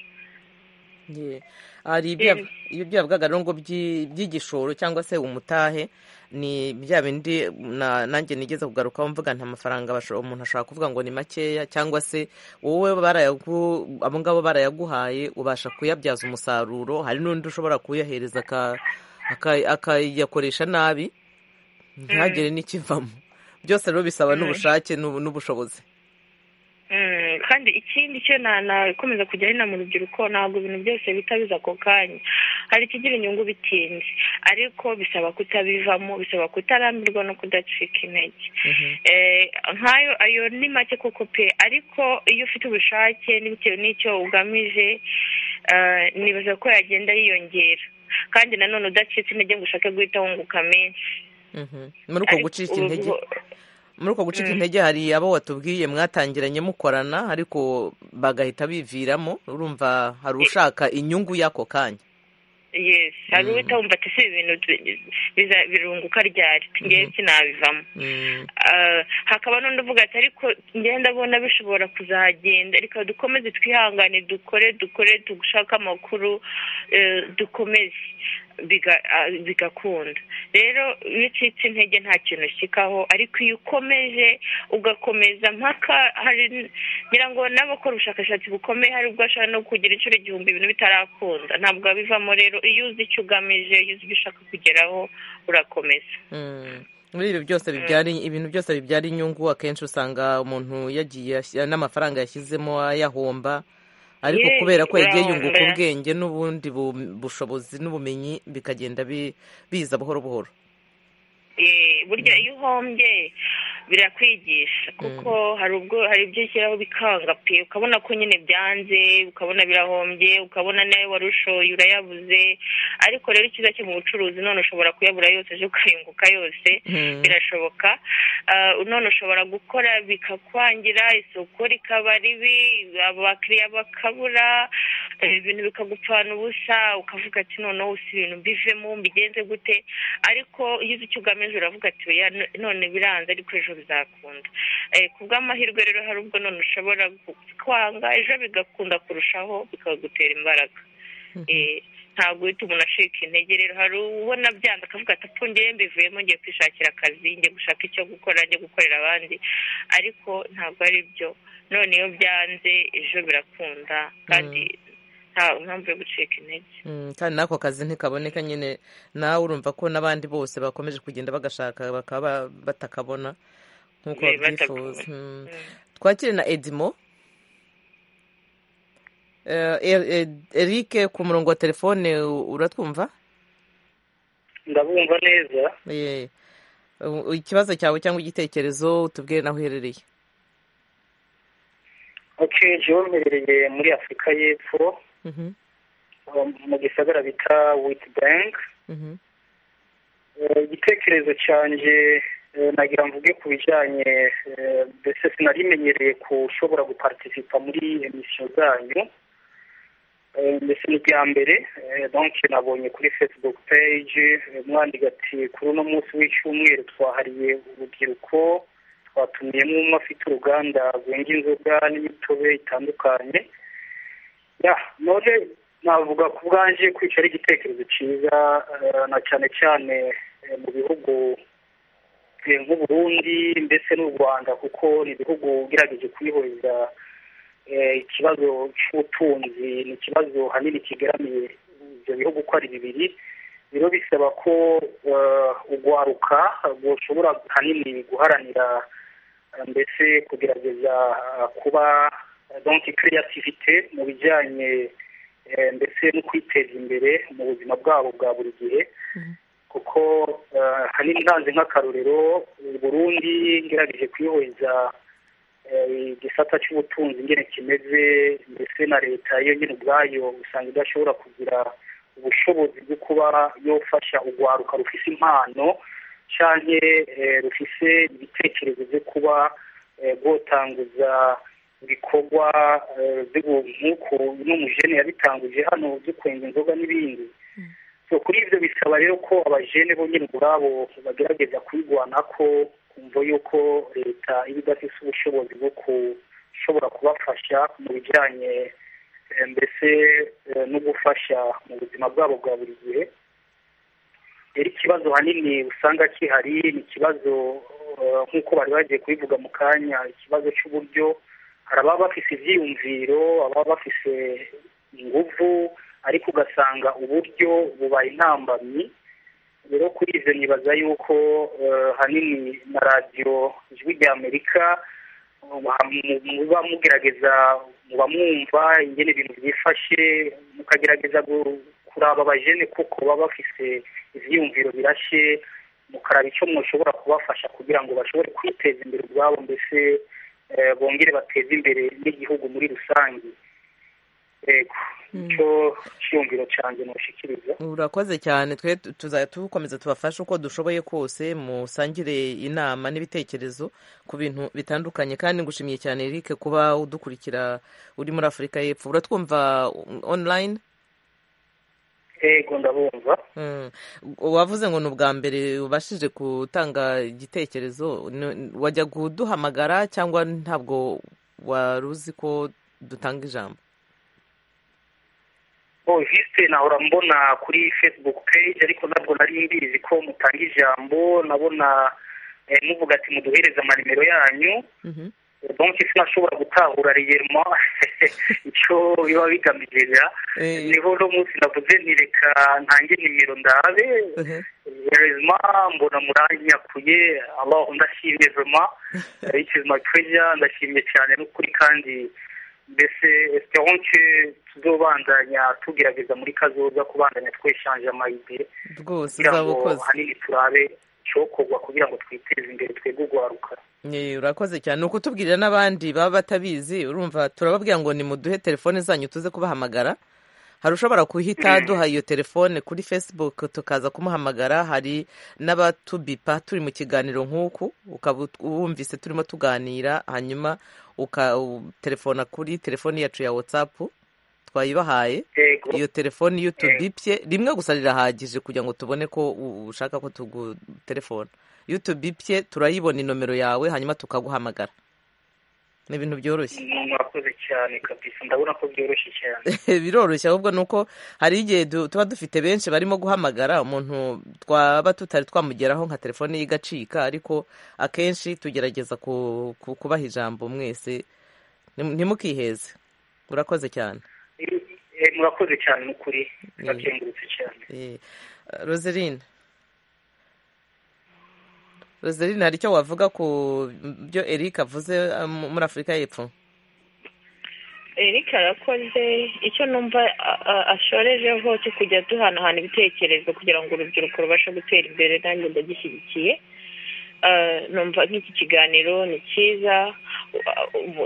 hari ibyo yavugaga ngo by'igishoro cyangwa se umutahe ni bya bindi nanjye nigeze kugarukaho mvuga nta mafaranga umuntu ashobora kuvuga ngo ni makeya cyangwa se wowe abo ngabo barayaguhaye ubasha kuyabyaza umusaruro hari n'undi ushobora kuyahereza akayakoresha nabi ntihagire n'ikivamo byose rero bisaba n'ubushake n'ubushobozi kandi ikindi cyo nakomeza kujya inama mu rubyiruko ntabwo ibintu byose bihita biza ako kanya hari ikigira inyungu bitinze ariko bisaba kutabivamo bisaba kutarambirwa no kudacika intege nk'ayo ayo ni make koko pe ariko iyo ufite ubushake n'ibitewe n'icyo ugamije nibaza ko yagenda yiyongera kandi nanone udacitse intege ngo ushake guhita wunguka menshi muri uko gucika intege muri uko gucika intege hari abo watubwiye mwatangiranye mukorana ariko bagahita biviramo urumva hari ushaka inyungu y'ako kanya yesi hari uhita wumva ati si ibintu birunguka ryari ngewe sinabivamo hakaba n'undi uvuga ati ariko ngenda abona bishobora kuzagenda reka dukomeze twihangane dukore dukore dushake amakuru dukomeze bigakunda rero iyo ucitse intege nta kintu ushyikaho ariko iyo ukomeje ugakomeza mpaka ngira ngo n'abakora ubushakashatsi bukomeye hari ubwo ashobora no kugira inshuro igihumbi ibintu bitarakunda ntabwo bivamo rero iyo uzi icyo ugamije iyo uzi ibyo ushaka kugeraho urakomeza muri ibi byose bibyara ibintu byose bibyara inyungu akenshi usanga umuntu yagiye n'amafaranga yashyizemo ayahomba ariko kubera ko yagiye yunguka ubwenge n'ubundi bushobozi n'ubumenyi bikagenda biza buhoro buhoro burya iyo uhombye birakwigisha kuko hari ubwo hari ibyo ushyiraho bikanga pe ukabona ko nyine byanze ukabona birahombye ukabona nawe wari ushoye urayabuze ariko rero icyiza cyo mu bucuruzi none ushobora kuyabura yose ejo ukayunguka yose birashoboka none ushobora gukora bikakwangira isoko rikaba ribi abakiriya bakabura ibintu bikagupfana ubusa ukavuga ati noneho si ibintu mbivemo mbigenze gute ariko iyo uzi icyo ugamije uravuga ati none biranze ariko ejo bizakunda ku bw'amahirwe rero hari ubwo none ushobora kwanga ejo bigakunda kurushaho bikagutera imbaraga ntabwo uhita umuntu acika intege rero hari ubona byanze akavuga ati apfundiye mbivuyemo ngiye kwishakira akazi ngiye gushaka icyo gukora ngiye gukorera abandi ariko ntabwo ari byo none iyo byanze ejo birakunda kandi nta mpamvu yo gucika intege kandi n'ako kazi ntikaboneka nyine nawe urumva ko n'abandi bose bakomeje kugenda bagashaka bakaba batakabona nk'uko babyifuza twakire na edimo eric ku murongo wa telefone uratwumva ndabumva neza ikibazo cyawe cyangwa igitekerezo tubwire naho uherereye ok jewe mbereye muri afurika y'epfo mu gisagara bita witi banki igitekerezo cyanjye nagira mvuge ku bijyanye mbese sinarimenyereye ushobora guparitisipa muri emisiyo zanyu mbese ni ibya mbere donke nabonye kuri fesibuku peji mwandika ati kuri uno munsi w'icyumweru twahariye urubyiruko twatumiyemo umwe afite uruganda rwenga inzoga n'imitobe itandukanye none navuga ku bwanjye kwica ari igitekerezo cyiza na cyane cyane mu bihugu nk'uburundi ndetse n'u rwanda kuko ni ibihugu bigerageje kubihuriza ikibazo cy'ubutunzi ni ikibazo hanini kigaramiye ibyo bihugu uko ari bibiri rero bisaba ko urwaruka rushobora hanini guharanira mbese kugerageza kuba donki kiriyativite mu bijyanye ndetse no kwiteza imbere mu buzima bwabo bwa buri gihe kuko hanini ntanze nk'akarorero burundu ngerageje kuyihuriza igisata cy'ubutunzi ngene kimeze ndetse na leta yo nyine ubwayo usanga idashobora kugira ubushobozi bwo kuba yofasha urwaruka rufise impano cyangwa rufise ibitekerezo byo kuba rwotanguza ibikorwa nk'uko n'umujene yabitanguje hano byo kwenga inzoga n'ibindi kuri ibyo bisaba rero ko abajene bo nyine ubwabo bagerageza kwigwana ko kumva yuko leta iba idafite ubushobozi bwo gushobora kubafasha mu bijyanye mbese no gufasha mu buzima bwabo bwa buri gihe rero ikibazo hanini usanga kihari ni ikibazo nk'uko bari bagiye kubivuga mu kanya ikibazo cy'uburyo hari ababa bafite ibyiyumviro ababa bafite ingufu ariko ugasanga uburyo bubaye intambamyi rero kuri ibyo nibaza yuko hanini na radiyo ijwi rya amerika muba mugerageza muba mwumva ingene ibintu byifashe mukagerageza kuraba abajene kuko baba bafite ibyiyumviro birashe mukaraba icyo mushobora kubafasha kugira ngo bashobore kwiteza imbere ubwabo mbese bongere bateze imbere n'igihugu muri rusange yego icyo cyiyumviro cyanjye ntushikiriza urakoze cyane twe tuzajya tukomeza tubafashe uko dushoboye kose musangire inama n'ibitekerezo ku bintu bitandukanye kandi ngushimiye cyane Eric kuba udukurikira uri muri afurika y'epfo uratwumva onulayini yego ndabumva wavuze ngo ni ubwa mbere ubashije gutanga igitekerezo wajya kuduhamagara cyangwa ntabwo wari uzi ko dutanga ijambo vise nahora mbona kuri facebook page ariko ntabwo nari mbizi ko mutanga ijambo nabona muvuga ati muduhereze amanimero yanyu bonke sinashobora gutahura reyermo icyo biba bigamije niho uno munsi navuze ntireka ntange nimero ndabe reyermo mbona muranyakuye abaho ndashimye vema it is my pleasure ndashimye cyane n'ukuri kandi mbese esperance tuzobandanya tugerageza muri kazoza kubandanya tweshanje amayide kugira ngo hanini turabe icyokorwa kugira ngo twiteze imbere twebwe urwaruka urakoze cyane ni ukutubwirira n'abandi baba batabizi urumva turababwira ngo nimuduhe telefone zanyu tuze kubahamagara hari ushobora guhita aduha iyo telefone kuri facebook tukaza kumuhamagara hari n'abatubipa turi mu kiganiro nk'uku ukaba wumvise turimo tuganira hanyuma ukaterefona kuri telefoni yacu ya whatsapp twayibahaye iyo telefoni iyo tubipye rimwe gusa rirahagije kugira ngo tubone ko ushaka ko tugutelefona iyo utubipye turayibona inomero yawe hanyuma tukaguhamagara ni ibintu byoroshye murakoze cyane kabisa ndabona ko byoroshye cyane biroroshye ahubwo ni uko hari igihe tuba dufite benshi barimo guhamagara umuntu twaba tutari twamugeraho nka telefone ye igacika ariko akenshi tugerageza kubaha ijambo mwese ntimukiheze murakoze cyane murakoze cyane ni ukuri turakengurutse cyane roseline roseline hari icyo wavuga ku byo eric avuze muri afurika y'epfo eric arakoze icyo numva ashorejeho cyo kujya duhanahana ibitekerezo kugira ngo urubyiruko rubashe gutera imbere nanjye ndagishyigikiye numva nk'iki kiganiro ni cyiza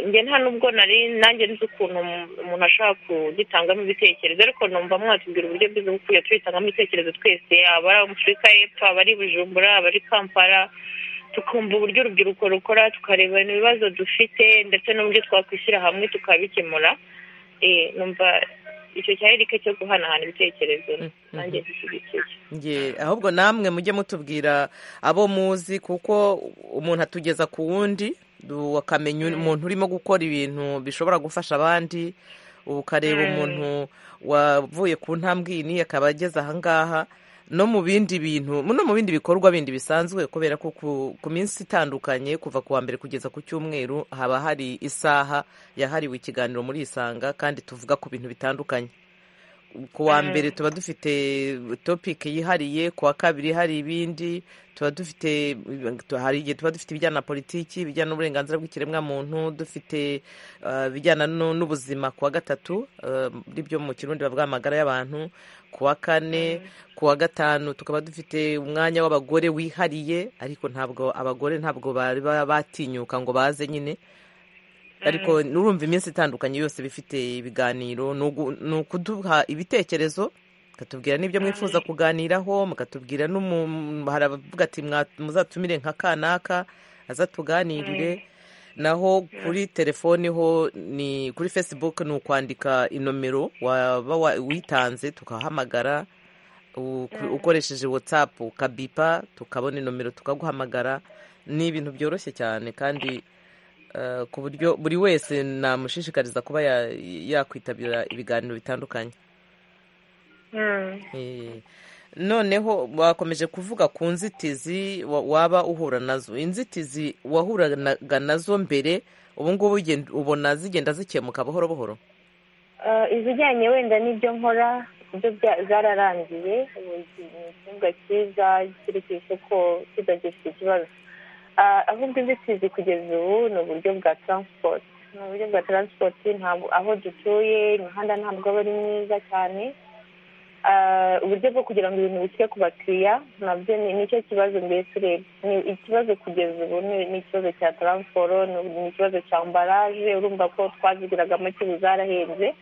njye nta nubwo nari nanjye nzi ukuntu umuntu ashobora kugitangamo ibitekerezo ariko numva mwatubwira uburyo bwiza bwo kujya tubitangamo ibitekerezo twese aba ari afurika y'epfo aba ari bujumbura aba ari kampala tukumva uburyo urubyiruko rukora tukareba ibibazo dufite ndetse n'uburyo twakwishyira hamwe tukabikemura numva icyo cyari rike cyo guhanahana ibitekerezo nanjye gishyigikiye ahubwo namwe mujye mutubwira abo muzi kuko umuntu atugeza ku wundi ukamenya umuntu urimo gukora ibintu bishobora gufasha abandi ukareba umuntu wavuye ku ntambwe iyi akaba ageze ahangaha no mu bindi bintu no mu bindi bikorwa bindi bisanzwe kubera ko ku, ku minsi itandukanye kuva ku wa mbere kugeza ku cyumweru haba hari isaha yahariwe ikiganiro muri isanga kandi tuvuga ku bintu bitandukanye ku wa mbere tuba dufite topike yihariye ku wa kabiri hari ibindi tuba dufite hari igihe tuba dufite ibijyana na politiki ibijyana n'uburenganzira bw'ikiremwamuntu dufite ibijyana n'ubuzima ku wa gatatu muri byo mu kirundi bavuga amagara y'abantu ku wa kane ku wa gatanu tukaba dufite umwanya w'abagore wihariye ariko ntabwo abagore ntabwo bari batinyuka ngo baze nyine ariko nurumva iminsi itandukanye yose bifite ibiganiro ni ukuduha ibitekerezo mukatubwira n'ibyo mwifuza kuganiraho mukatubwira haravuga ati muzatumire nka kanaka aza tuganirire naho kuri telefoni ho ni kuri facebook ni ukwandika inomero waba witanze tukahamagara ukoresheje watsapu ukabipa tukabona inomero tukaguhamagara ni ibintu byoroshye cyane kandi ku buryo buri wese namushishikariza kuba yakwitabira ibiganiro bitandukanye noneho wakomeje kuvuga ku nzitizi waba uhura nazo inzitizi wahuranaga nazo mbere ubu ngubu ubona zigenda zikemuka buhoro buhoro izijyanye wenda n'ibyo nkora ibyo zararangiye ikibuga cyiza kiri ku isoko kidagifite ikibazo ahubwo inzitizi kugeza ubu ni uburyo bwa taransipoti ni uburyo bwa taransipoti ntabwo aho dutuye imihanda ntabwo aba ari myiza cyane uburyo bwo kugira ngo ibintu bishyire ku bakiriya nabyo nicyo kibazo mbese urebye ni ikibazo kugeza ubu ni ikibazo cya taransiporo ni ikibazo cya ambaraje urumva ko twaziguraga make ubu zarahenze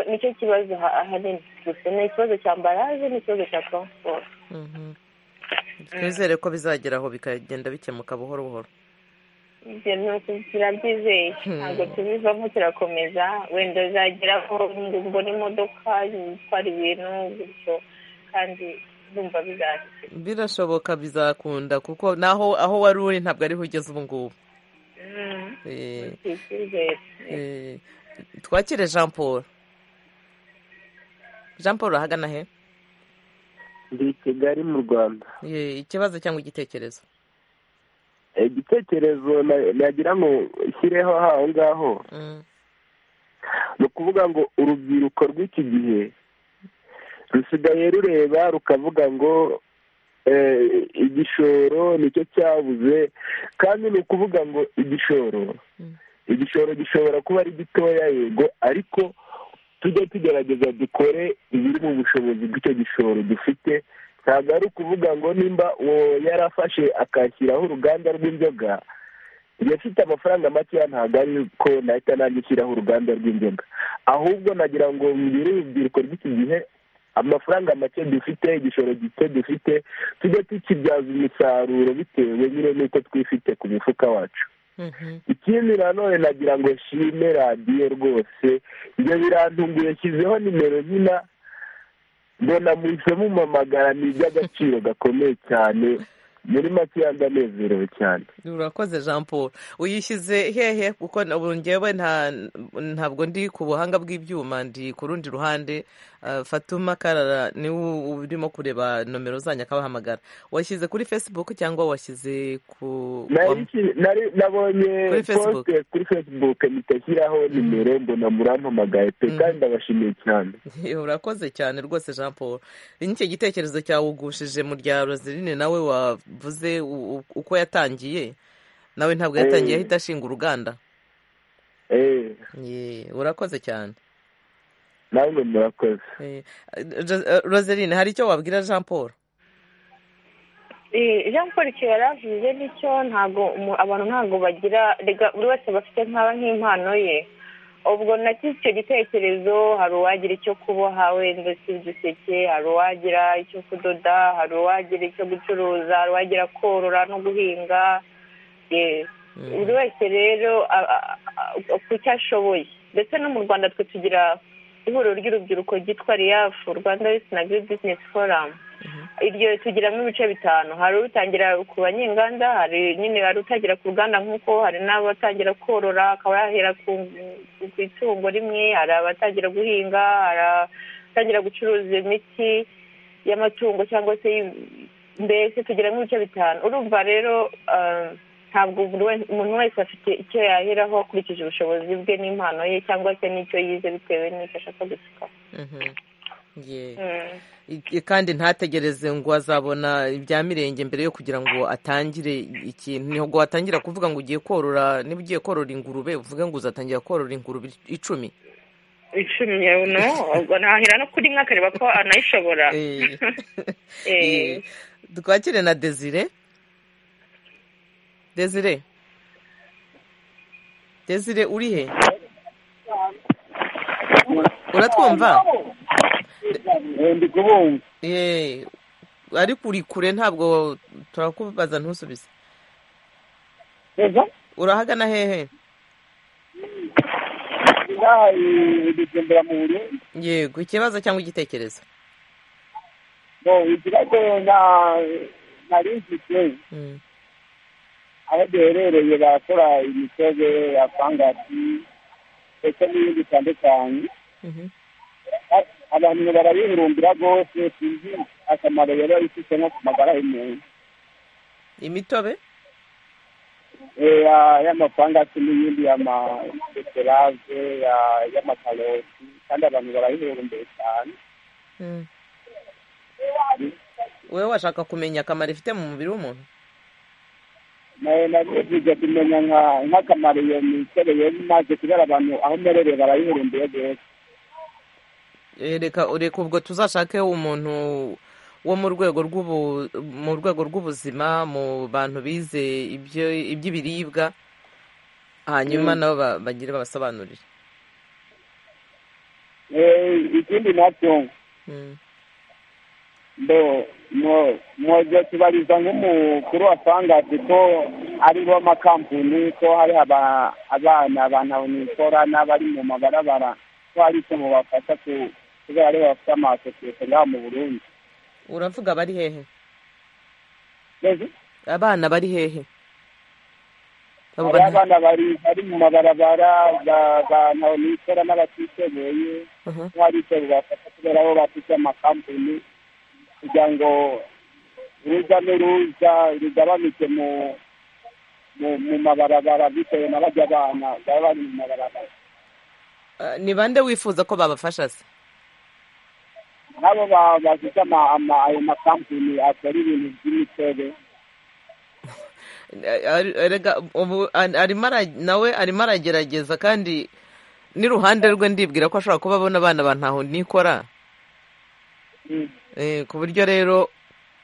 nicyo kibazo ahanini gusa ni ikibazo cya ambaraje n'ikibazo cya taransiporo twizere ko bizageraho bikagenda bikemuka buhoro buhoro turabyizeye ntabwo tubivamo turakomeza wenda zageraho mbona imodoka zitwara ibintu gutyo kandi ndumva bizahita birashoboka bizakunda kuko naho aho wari uri ntabwo ariho ugeze ubu ngubu twakire jean paul jean paul urahagana he ndi i kigali mu rwanda ikibazo cyangwa igitekerezo igitekerezo nagira ngo nshyireho aho ngaho ni ukuvuga ngo urubyiruko rw'iki gihe rusigaye rureba rukavuga ngo igishoro nicyo cyabuze kandi ni ukuvuga ngo igishoro igishoro gishobora kuba ari gitoya yego ariko tujye tugerageza dukore ibiri mu bushobozi bw'icyo gishoro dufite ntabwo ari ukuvuga ngo nimba uwo yarafashe akashyiraho uruganda rw'inzoga iyo afite amafaranga makeya ntabwo ari ko nahita nanjye ushyiraho uruganda rw'inzoga ahubwo nagira ngo mbwire urubyiruko rw'iki gihe amafaranga make dufite igishoro gito dufite tujye tukibyaza umusaruro bitewe nyine n'uko twifite ku mifuka wacu ikindi nanone nagira ngo nshime radiyo rwose ibyo birantunguye nshyizeho nimero nyina mbona muhise mumamagara ni iby'agaciro gakomeye cyane muri make ndanezerewe cyane urakoze jean paul uyishyize hehe kuko ngewe ntabwo ndi ku buhanga bw'ibyuma ndi ku rundi ruhande fatuma karara niwe urimo kureba nomero zanyu akabahamagara washyize kuri facebook cyangwa washyize ku nabonye posite kuri facebook mpita nshyiraho nimero mbona murampamagaye pe kandi ndabashimiye cyane urakoze cyane rwose jean paul nicyo gitekerezo cyawugushije mu rya rozirine nawe wa vuze uko yatangiye nawe ntabwo yatangiye ahita ashinga uruganda urakoze cyane nawe murakoze roseline hari icyo wabwira jean paul jean paul icyo yari avuze nicyo ntabwo abantu ntabwo bagira buri wese bafite nkaba nk'impano ye ubwo nacyo icyo gitekerezo hari uwagira icyo kuboha wenda si uduseke hari uwagira icyo kudoda hari uwagira icyo gucuruza hari uwagira korora no guhinga buri wese rero ku cyo ashoboye ndetse no mu rwanda twe tugira ihuriro ry'urubyiruko ryitwa riyafu rwanda na agiri bizinesi foramu iryo tugiramo ibice bitanu hari utangira ku banyenganda hari nyine hari utagira ku ruganda nk'uko hari n'abatangira korora akaba yahera ku itungo rimwe hari abatangira guhinga hari abatangira gucuruza imiti y'amatungo cyangwa se mbese tugera ibice bitanu urumva rero ntabwo umuntu wese afite icyo yaheraho akurikije ubushobozi bwe n'impano ye cyangwa se n'icyo yize bitewe n'icyo ashaka gusuka kandi ntategereze ngo azabona ibya mirenge mbere yo kugira ngo atangire ikintu ntabwo watangira kuvuga ngo ugiye korora niba ugiye korora ingurube uvuge ngo uzatangira korora ingurube icumi icumi no ubwo ntahira no kuri imwe akareba ko anayishobora twakire na desire desire desire uri he uratwumva ariko uri kure ntabwo turakubaza ntusubize urahagana hehe yego ikibazo cyangwa igitekerezo ikibazo nari mfite aho duherereye barakora imitobe ya fangasi ndetse n'ibindi bitandukanye abantu barabihurumbira rwose sinzi akamaro yaba ifite nko ku magara y'umuntu imitobe y'amafangasi n'iyindi y'amadekerave y'amakaroti kandi abantu barayihurumbira cyane wowe washaka kumenya akamaro ifite mu mubiri w'umuntu nabivuze kumenya nk'akamaro iyo mitobe yewe imaze kubera abantu aho mberereye barayihurumbiye rwose reka reka ubwo tuzashake umuntu wo mu rwego rw'ubu mu rwego rw'ubuzima mu bantu bize iby'ibiribwa hanyuma nabo bagire babasobanurire ikindi nacyo mwoze tubariza nk'umukuru wa fangasi ko ari bo makampuni ko hari abana abantu mikora n'abari mu mabarabara ko hari ikintu bafasha kubera aribo bafite amasosiyete ngaha mu burundi uravuga bari hehe abana bari hehe abana bari mu mabarabara abantu mikora n'abatishoboye ko hari icyo bibafasha kubera aho bafite amakampani kugira ngo urujya n'uruza rugabanuke mu mabarabara bitewe na bajya abana baba bari mu mabarabara ni bande wifuza ko babafasha se nabo bafite ayo makampani akora ibintu by'imitobe nawe arimo aragerageza kandi n'iruhande rwe ndibwira ko ashobora kuba abona abana bantaho nikora ku buryo rero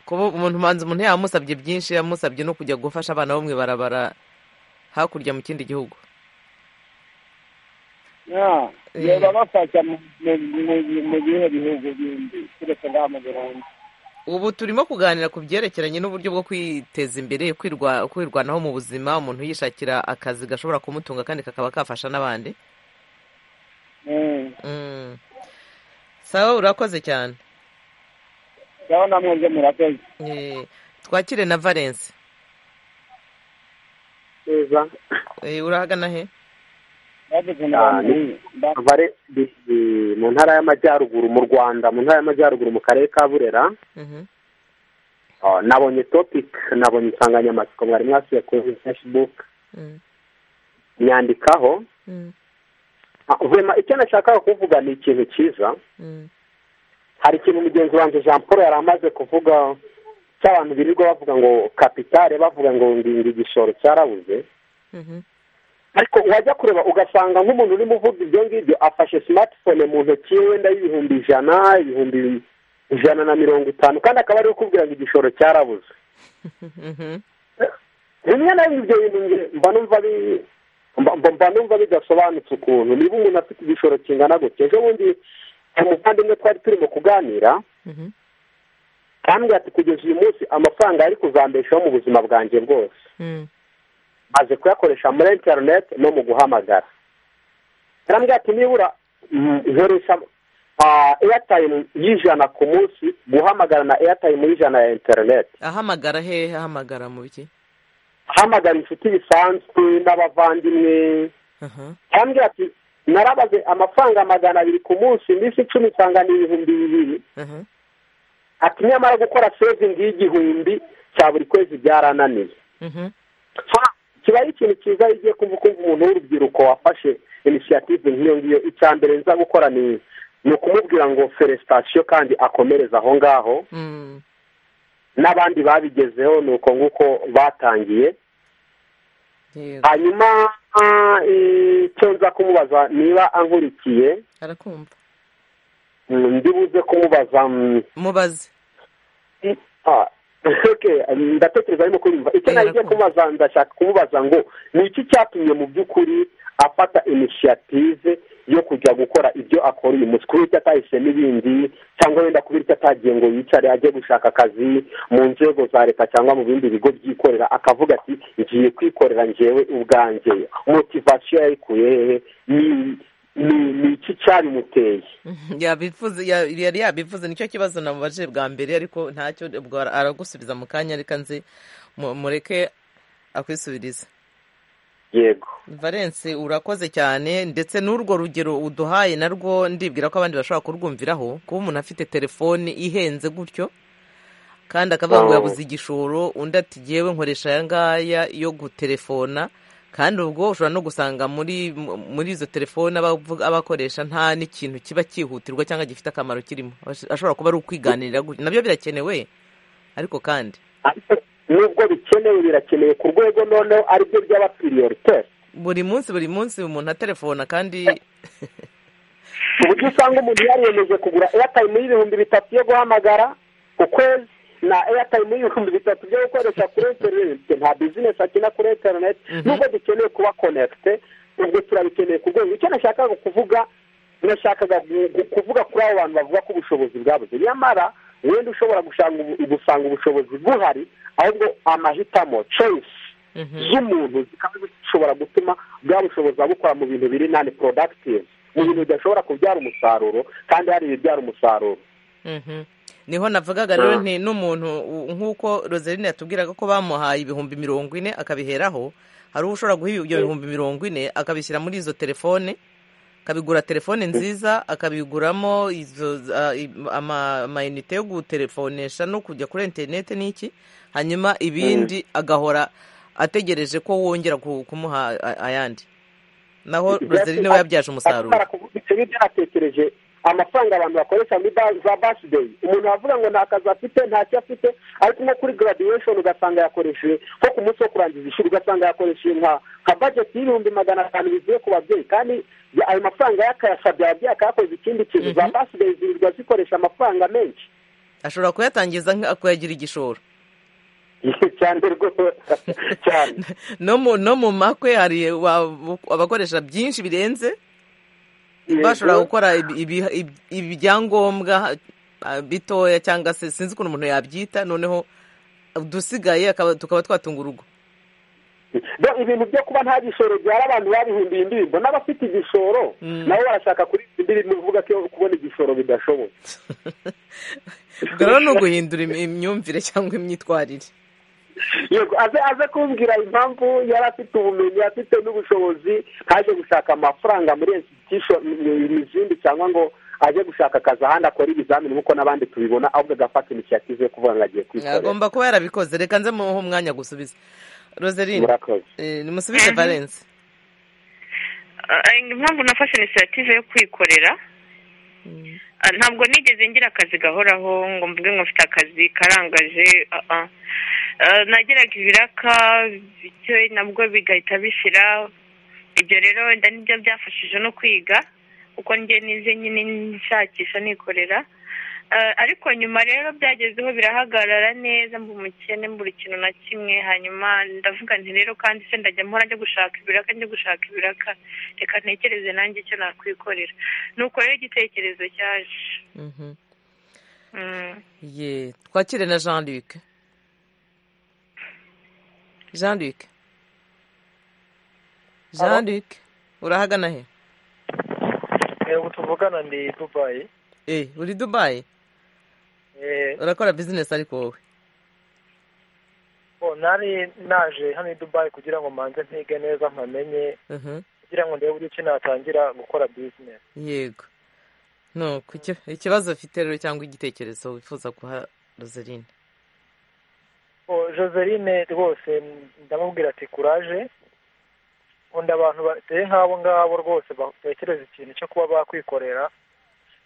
kuba umuntu ubanza umuntu yamusabye byinshi yamusabye no kujya gufasha abana bo mu ibarabara hakurya mu kindi gihugu babafasha mu bihe bihugu bindi keretse ngaha mu burundi ubu turimo kuganira ku byerekeranye n'uburyo bwo kwiteza imbere kwirwanaho mu buzima umuntu yishakira akazi gashobora kumutunga kandi kakaba kafasha n'abandi sawa urakoze cyane sawa namwe byo murakoze twakire na valence neza urahagana he mu ntara y'amajyaruguru mu rwanda mu ntara y'amajyaruguru mu karere ka burera nabonye topic nabonye insanganyamatsiko mwari mwasuye kuri facebook nyandikaho icyo nashakaga kuvuga ni ikintu cyiza hari ikintu mugenzi wanjye jean paul yari amaze kuvuga cy'abantu birirwa bavuga ngo kapitale bavuga ngo ngingo igishoro cyarabuze ariko wajya kureba ugasanga nk'umuntu urimo uvuga ibyo ngibyo afashe simatifone mu ntoki ye wenda y'ibihumbi ijana ibihumbi ijana na mirongo itanu kandi akaba ari kukubwira ngo igishoro cyarabuze rimwe na rimwe ibyo bintu mba numva mba numva bidasobanutse ukuntu niba umuntu afite igishoro kingana gutya ejo bundi umuvandimwe twari turimo kuganira kandi ati kugeza uyu munsi amafaranga yari kuzambeshaho mu buzima bwanjye bwose maze kuyakoresha muri interineti no mu guhamagara yarambwira ati nibura nkoresha eyatayimu y'ijana ku munsi guhamagara na eyatayimu y'ijana ya interineti ahamagara hehe ahamagara mu biki ahamagara inshuti bisanzwe n'abavandimwe yarambwira ati narabaze amafaranga magana abiri ku munsi iminsi icumi nsanga ni ibihumbi bibiri ati nyamara gukora sevingi y'igihumbi cya buri kwezi byarananiye kiba ari ikintu cyiza iyo ugiye kumva ukumva umuntu w'urubyiruko wafashe inisiyative nk'iyo ngiyo icya mbere nza gukora ni ni ukumubwira ngo feresitasiyo kandi akomereze aho ngaho n'abandi babigezeho ni uko nguko batangiye hanyuma icyo nza kumubaza niba ankurikiye arakumva ndibuze kumubaza mubaze ndatekereza arimo kurimba icyo nagiye kumubaza ndashaka kumubaza ngo ni iki cyatumye mu by'ukuri afata inisiyative yo kujya gukora ibyo akora uyu munsi kuba icyo atahisemo ibindi cyangwa wenda kuba icyo atagiye ngo yicare ajye gushaka akazi mu nzego za leta cyangwa mu bindi bigo byikorera akavuga ati ngiye kwikorera ngewe ubwanjye motivasiyo yayikuye hehe ni iki cyabimuteye yabivuze yari yabivuze nicyo kibazo namubaje bwa mbere ariko ntacyo aragusubiza mu kanya reka nzi mureke akwisubiriza yego valence urakoze cyane ndetse n'urwo rugero uduhaye narwo ndibwira ko abandi bashobora kurwumviraho kuba umuntu afite telefone ihenze gutyo kandi akavuga ngo yabuze igishoro undi ati yewe nkoresha aya ngaya yo gutelefona kandi ubwo ushobora no gusanga muri muri izo telefone abakoresha nta n'ikintu kiba cyihutirwa cyangwa gifite akamaro kirimo ashobora kuba ari ukwiganirira gutya nabyo birakenewe ariko kandi nubwo bikenewe birakenewe ku rwego noneho aribyo by'abapiriyorite buri munsi buri munsi umuntu aterefona kandi ku buryo usanga umuntu yariyemeje kugura eyatayimu y'ibihumbi bitatu yo guhamagara ku kwezi na eyatayimu y'ibihumbi bitatu byo gukoresha kuri interineti nta bizinesi akina kuri interineti nubwo dukeneye kuba konekite ubwo turabikeneye ku rwego icyo nashakaga kuvuga nashakaga kuvuga kuri abo bantu bavuga ko ubushobozi bwabuze nyamara wenda ushobora gusanga ubushobozi buhari ahubwo amahitamo choice z'umuntu zikaba zishobora gutuma bwa bushobozi abukora mu bintu biri nani productive mu bintu bidashobora kubyara umusaruro kandi hari ibibyara umusaruro niho navugaga rero nti n'umuntu nk'uko roseline yatubwiraga ko bamuhaye ibihumbi mirongo ine akabiheraho hari uwo ushobora guha ibyo bihumbi mirongo ine akabishyira muri izo telefone akabigura telefone nziza akabiguramo amayinite yo gutelefonesha no kujya kuri interineti n'iki hanyuma ibindi agahora ategereje ko wongera kumuha ayandi naho roseline we yabyaje umusaruro amafaranga abantu bakoresha muri za basideyi umuntu avuga ngo nta kazi afite ntacyo afite ariko nko kuri garadiwesheni ugasanga yakoresheje nko ku munsi wo kurangiza ishuri ugasanga yakoresheje nka bageti y'ibihumbi magana atanu bivuye ku babyeyi kandi ayo mafaranga yakayasabye ababyeyi akayakoze ikindi kintu za basideyi zirirwa zikoresha amafaranga menshi ashobora kuyatangiza kuyagira igishoro cyane rwose cyane no mu makwe hari abakoresha byinshi birenze bashobora gukora ibyangombwa bitoya cyangwa se sinzi ukuntu umuntu yabyita noneho dusigaye tukaba twatunga urugo ibintu byo kuba nta gishoro byara abantu babihimbiye indirimbo n'abafite igishoro nabo barashaka kuri indirimbo uvuga ko kubona igishoro bidashoboka ubwo rero ni uguhindura imyumvire cyangwa imyitwarire yego aze aze kumbwira impamvu yari afite ubumenyi yari afite n'ubushobozi ntaje gushaka amafaranga muri izindi cyangwa ngo ajye gushaka akazi ahandi akora ibizamini nk'uko n'abandi tubibona ahubwo agafata inisiyative yo kuvuga ngo agiye kwikorera agomba kuba yarabikoze reka nze muhe umwanya gusubiza roseline nimusubize valence impamvu nafashe inisiyative yo kwikorera ntabwo nigeze ngira akazi gahoraho ngo mvuge ngo mfite akazi karangaje nageraga ibiraka bityo nabwo bigahita bishyira ibyo rero wenda nibyo byafashije no kwiga kuko njye nize nyine nshakisha nikorera ariko nyuma rero byagezeho birahagarara neza mba umukene buri kintu na kimwe hanyuma ndavuga nti rero kandi se ndajya mpora njya gushaka ibiraka njya gushaka ibiraka reka ntekereze nanjye icyo nakwikorera nuko rero igitekerezo cyaje twakire na jean luc jean luc jean luc urahagana he ubu tuvugana ni dubayi eee uri dubayi urakora bizinesi ariko wowe nari naje hano i dubayi kugira ngo mbanze mpige neza mpamenye kugira ngo ndebe uburyo ki natangira gukora bizinesi yego nuko ikibazo ufite rero cyangwa igitekerezo wifuza guha roseline joseline rwose ndamubwira ati kuraje nkunda abantu bateye nk'abo ngabo rwose batekereza ikintu cyo kuba bakwikorera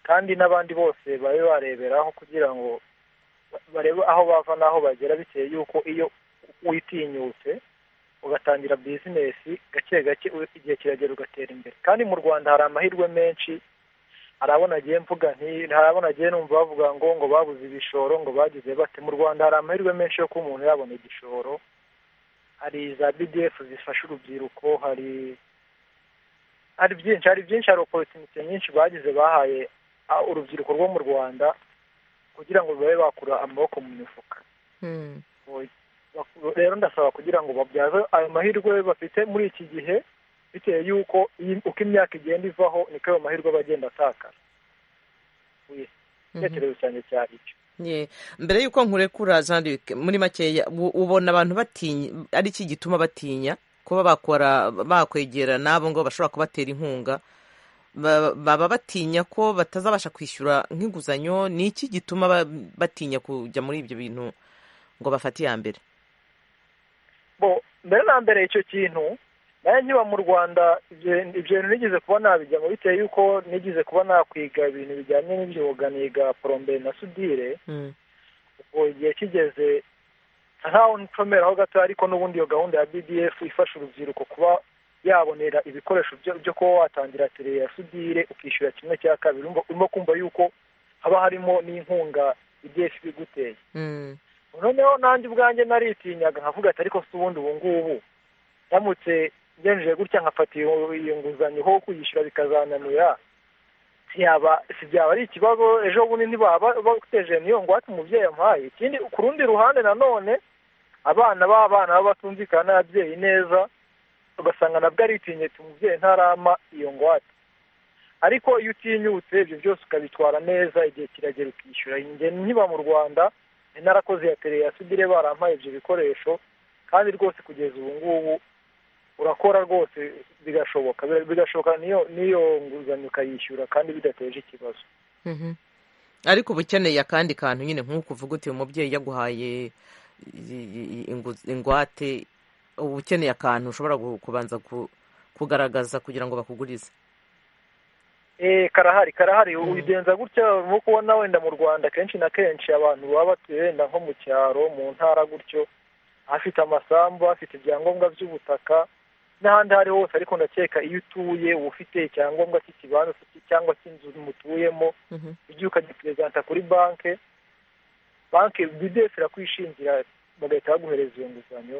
kandi n'abandi bose babe bareberaho kugira ngo barebe aho bava n'aho bagera bitewe yuko iyo witinyutse ugatangira bizinesi gake gake igihe kiragera ugatera imbere kandi mu rwanda hari amahirwe menshi hari abo nagiye mvuga hari abo nagiye numva bavuga ngo ngo babuze ibishoro ngo bagize bate mu rwanda hari amahirwe menshi yo kuba umuntu yabona igishoro hari za bdf zifasha urubyiruko hari hari byinshi hari byinshi hari oporutinite nyinshi bagize bahaye urubyiruko rwo mu rwanda kugira ngo babe bakura amaboko mu mifuka rero ndasaba kugira ngo babyaze ayo mahirwe bafite muri iki gihe bitewe y'uko uko imyaka igenda ivaho niko ayo mahirwe aba agenda atakara igitekerezo cyane cyari icyo mbere y'uko nkurekura jean luc muri makeya ubona abantu batinya ari iki gituma batinya kuba bakora bakwegera n'abo ngo bashobora kubatera inkunga baba batinya ko batazabasha kwishyura nk'inguzanyo ni iki gituma batinya kujya muri ibyo bintu ngo bafate iya mbere mbere na mbere icyo kintu nayo nkiba mu rwanda ibyo bintu nigeze kuba nabijyamo bitewe y'uko nigeze kuba nakwiga ibintu bijyanye n'ibyuga niga porombere na sudire ubwo igihe kigeze ntaho ncomeraho gato ariko n'ubundi iyo gahunda ya bdf ifasha urubyiruko kuba yabonera ibikoresho byo kuba watangira tere ya sudire ukishyura kimwe cya kabiri urimo kumva y'uko haba harimo n'inkunga bdf iguteye noneho nanjye ubwanjye naritinyaga nkavuga ati ariko si ubundi ubu ngubu ndamutse ngenjeje gutya nkafata iyo nguzanyo ho kuyishyura bikazananira ntiyaba si byaba ari ikibazo ejo bundi ntibaba bateje niyo ngwate umubyeyi amuhaye ikindi ku rundi ruhande nanone abana b'abana baba batumvikana n'ababyeyi neza ugasanga nabwo aritinyutse umubyeyi ntarama iyo ngwate ariko iyo utinyutse ibyo byose ukabitwara neza igihe kiragera ukishyura ingendo nkiba mu rwanda narakoze ya tere ya sudire barampaye ibyo bikoresho kandi rwose kugeza ubu ngubu urakora rwose bigashoboka bigashoboka n'iyo nguzanyo ukayishyura kandi bidateje ikibazo ariko uba ukeneye akandi kantu nyine nk'uko uvuga uti umubyeyi yaguhaye ingwate uba ukeneye akantu ushobora kubanza kugaragaza kugira ngo bakugurize karahari karahari ubigenza gutya urimo kubona wenda mu rwanda kenshi na kenshi abantu baba batuye wenda nko mu cyaro mu ntara gutyo afite amasambu afite ibyangombwa by'ubutaka n'ahandi aho ari hose ariko ndakeka iyo utuye uba ufite icyangombwa cy'ikibanza cyangwa cy'inzu mutuyemo igihe ukagiperezanta kuri banki banki bidesi irakwishingira bagahita baguhereza iyo nguzanyo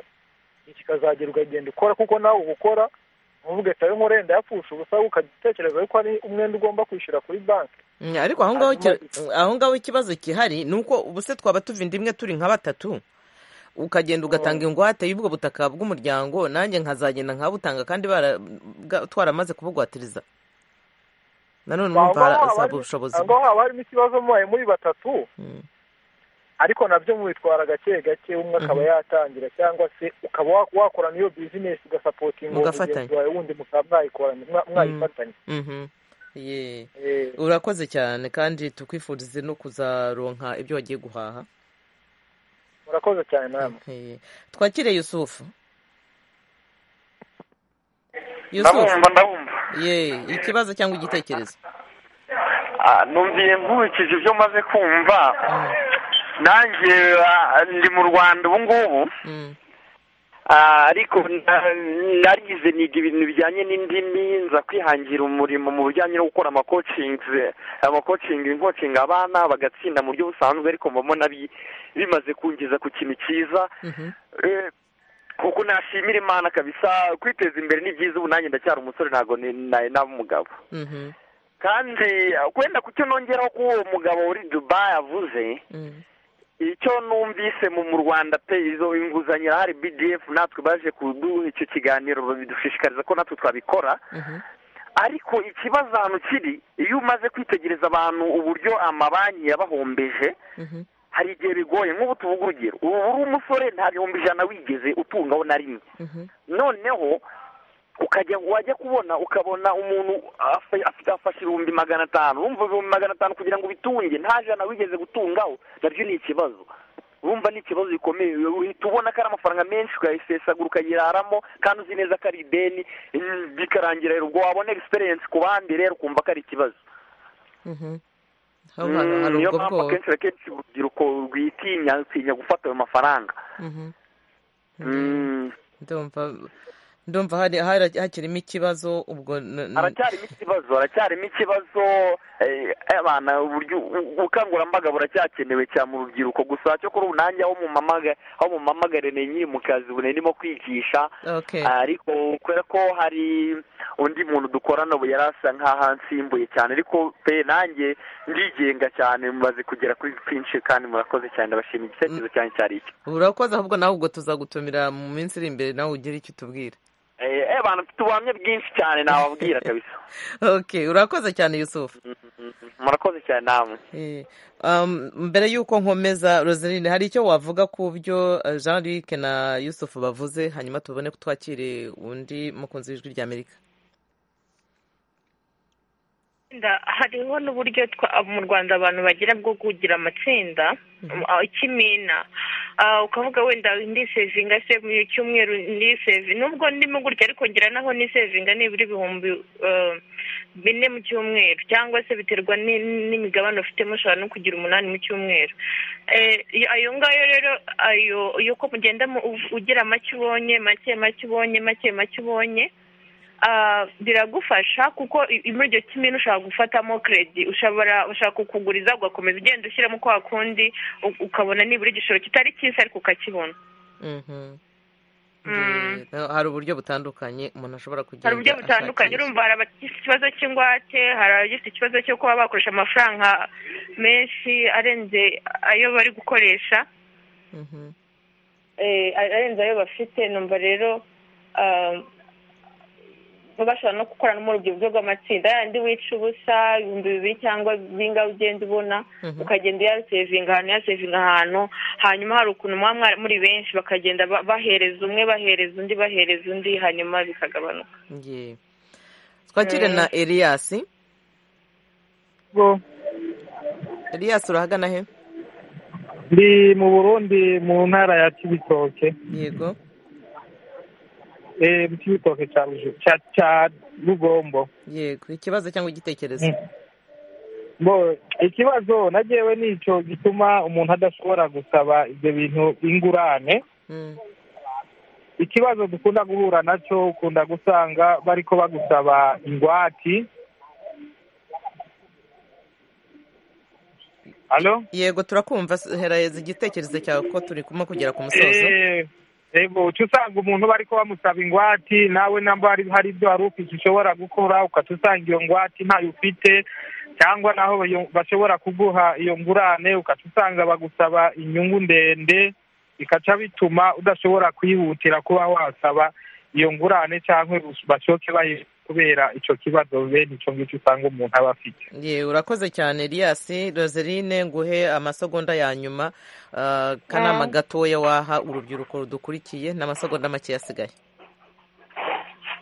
kikazagera ukagenda ukora kuko nawe uba ukora ntuvuge ati ayo nkore ndayapfusha ubusa ukatekereza yuko ari umwenda ugomba kwishyura kuri banki ariko aho ngaho ikibazo gihari ni uko ubuse twaba tuvinda imwe turi nka batatu ukagenda ugatanga ingwate y'ubwo butaka bw'umuryango nanjye nkazagenda nkabutanga kandi twaramaze kubugwatiriza nanone numva harasaba ubushobozi aho haba harimo ikibazo mubaye muri batatu ariko nabyo mubitwara gake gake umwe akaba yatangira cyangwa se ukaba wakorana iyo bizinesi ugasapotinga mugenzi wawe wundi mukaba mwayifatanya urakoze cyane kandi tukwifurize no kuzaronka ibyo wagiye guhaha urakoze cyane namwe twakire yusufu ndabumva ndabumva ye ikibazo cyangwa igitekerezo numviye nkurikije ibyo maze kumva nanjye ndi mu rwanda ubu ngubu ariko narize niga ibintu bijyanye n'indimi nza kwihangira umurimo mu bijyanye no gukora amakocingi amakocingi inkocinga abana bagatsinda mu buryo busanzwe ariko mbona bimaze kungeza ku kintu cyiza kuko nashimira imana kabisa kwiteza imbere ni byiza ubu nanjye ndacyari umusore ntabwo nari naba umugabo kandi wenda ku cyo nongeraho ko uwo mugabo uri dubayi avuze icyo numvise mu rwanda pe izo inguzanyo irahari bdf natwe baje kuduha icyo kiganiro bidushishikariza ko natwe twabikora ariko ikibazo ahantu kiri iyo umaze kwitegereza abantu uburyo amabanki yabahombeje hari igihe bigoye nk'ubu tuvuga urugero ubu uri umusore nta bihumbi ijana wigeze utungaho na rimwe noneho ukajya wajya kubona ukabona umuntu afa- afite afashe ibihumbi magana atanu urumva ibihumbi magana atanu kugira ngo ubitunge nta jana wigeze gutungaho nabyo ni ikibazo urumva ni ikibazo gikomeye uhita ubona ko ari amafaranga menshi ukayasesagura ukayiraramo kandi uzi neza ko ari ideni mm, bikarangira rero ubwo wabona egiserensi ku bandi rero ukumva ko ari ikibazo Mhm. Haba hari Mm, niyo ubwo mpamvu bwoba akenshi na kenshi urubyiruko rwitinya rutinya gufata ayo mafaranga Mhm. Mm. ndumva ndumva hari hari- hakirimo ikibazo ubwo n- n- haracyarimo ikibazo haracyarimo ikibazo eh, abana uburyo u- ubukangurambaga buracyakenewe cyane mu rubyiruko gusa cyo kuri ubu nanjye aho mumamaga- aho mumamagare ni nkiri mu kazi ubu ndimo kwigisha Okay. ariko kubera ko hari undi muntu dukorana ubu yari asa nk'aho ansimbuye cyane ariko pe nanjye ndigenga cyane mumaze kugera kuri twinshi kandi murakoze cyane ndabashimira igitekerezo cyanyu cyari iki urakoze ahubwo nawe ubwo tuzagutumira mu minsi iri imbere nawe ugire icyo utubwira Eh, eh, abantu mfite ubuhamya bwinshi cyane nababwira kabisa okay urakoze cyane yusufu murakoze cyane namwe Eh, um, mbere y'uko nkomeza roseline hari icyo wavuga ku byo eh, jean luc na yusufu bavuze hanyuma tubone ko twakire undi mukunzi w'ijwi rya amerika Itsinda, hariho n'uburyo twa- mu rwanda abantu bagira bwo kugira amatsinda ah, ikimina Ah, ukavuga wenda ndisevinga se mu cyumweru ndisevinga nubwo ndimo gutya ariko ngira naho nisevinga nibura ibihumbi eh, bine mu cyumweru cyangwa se biterwa ni- n'imigabane ufitemo ushobora no kugira umunani mu cyumweru Eh, ayo ngayo rero ayo yuko mugenda mu- ugira make ubonye make make ubonye make make ubonye Ah, biragufasha kuko i- muri iryo kimwe ushobora gufatamo kredi ushobora ushobora kukuguriza ugakomeza ugenda ushyiramo kwa kundi u- ukabona nibura igishoro kitari cyiza ariko ukakibona Mhm. Mm. Eh, hari uburyo butandukanye umuntu ashobora kugenda hari uburyo butandukanye ashakisha. urumva hari abafite ikibazo cy'ingwate hari abafite ikibazo cyo kuba bakoresha amafaranga menshi arenze ayo bari gukoresha Mhm. eh, arenze ayo bafite numva rero ah, bashobora no gukorana muri ubwo buryo bw'amatsinda yandi wica ubusa ibihumbi bibiri cyangwa bingahe ugenda ubona Mhm. ukagenda uyasevinga ahantu uyasevinga ahantu hanyuma hari ukuntu muba mwa- muri benshi bakagenda ba- bahereza umwe bahereza undi bahereza undi hanyuma bikagabanuka Ye. twakire na eliyasi eliyasi urahagana he ndi mu burundi mu ntara ya kibitoke yego eh, mu kibitoke cya Ruju- cya- cya rugombo yego ikibazo cyangwa igitekerezo bo ikibazo nagewe nicyo gituma umuntu adashobora gusaba ibyo bintu ingurane Mm. ikibazo dukunda guhura nacyo ukunda gusanga bariko bagusaba ingwati halo yego turakumva s- hereza igitekerezo cyawe ko turimo kugera ku musozo Eh, ego uca usanga umuntu bariko bamusaba ingwate nawe namba hari hari ibyo wari ufite ushobora gukora ukaca usanga iyo ngwate ntayo ufite cyangwa naho bayo- bashobora kuguha iyo ngurane ukaca usanga bagusaba inyungu ndende bikaca bituma udashobora kwihutira kuba wasaba iyo ngurane cyangwa bashoke bayi kubera ico kibazo bene ico ngicyo usanga umuntu aba afite ye urakoze cyane eliyasi roseline nguhe amasegonda ya nyuma ah, kanama gatoya waha urubyiruko rudukurikiye n'amasegonda make asigaye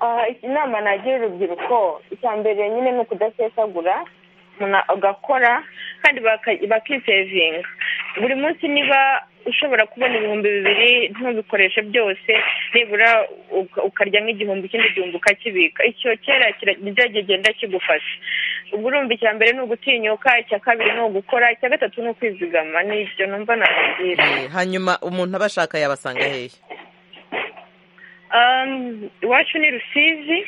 Ah, inama nagira urubyiruko icya mbere nyine ni ukudasesagura umuntu agakora kandi baka- bakisevinga buri munsi niba ushobora kubona ibihumbi bibiri ntubikoreshe byose nibura uka- ukarya nk'igihumbi ikindi gihumbi ukakibika icyo kera kira- nibyo kigenda kigufasha ubwo urumva icya mbere ni ugutinyuka icya kabiri ni ugukora icya gatatu ni ukwizigama nibyo numva nakugira Eh, hanyuma umuntu aba ashaka yabasanga hehe Um, iwacu ni rusizi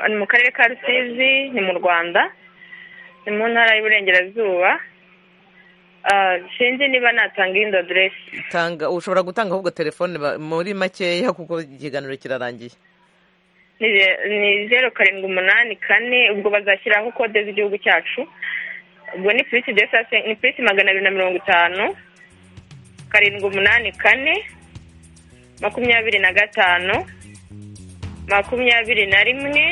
ni mu karere ka rusizi ni mu rwanda ni mu ntara y'iburengerazuba Ah, sinzi niba natanga iyindi aderesi tanga ushobora gutanga ahubwo telefone ba- muri makeya kuko ikiganiro kirarangiye ni ze- ni zeru karindwi umunani kane ubwo bazashyiraho kode z'igihugu cyacu ubwo ni purisi de sase ni purisi magana abiri na mirongo itanu karindwi umunani kane makumyabiri na gatanu makumyabiri na rimwe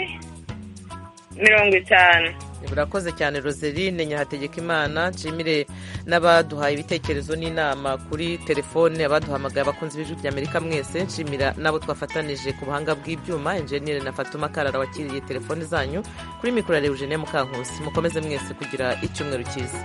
mirongo itanu burakoze cyane roseline nyahategekimana nshimire n'abaduhaye ibitekerezo n'inama kuri telefone abaduhamagaye abakunzi b'ijwi ry'amerika mwese nshimira n'abo twafatanije ku buhanga bw'ibyuma enjeniyeri na fatuma karara wakiriye telefone zanyu kuri mikoro ya rewujene mukankusi mukomeze mwese kugira icyumweru cyiza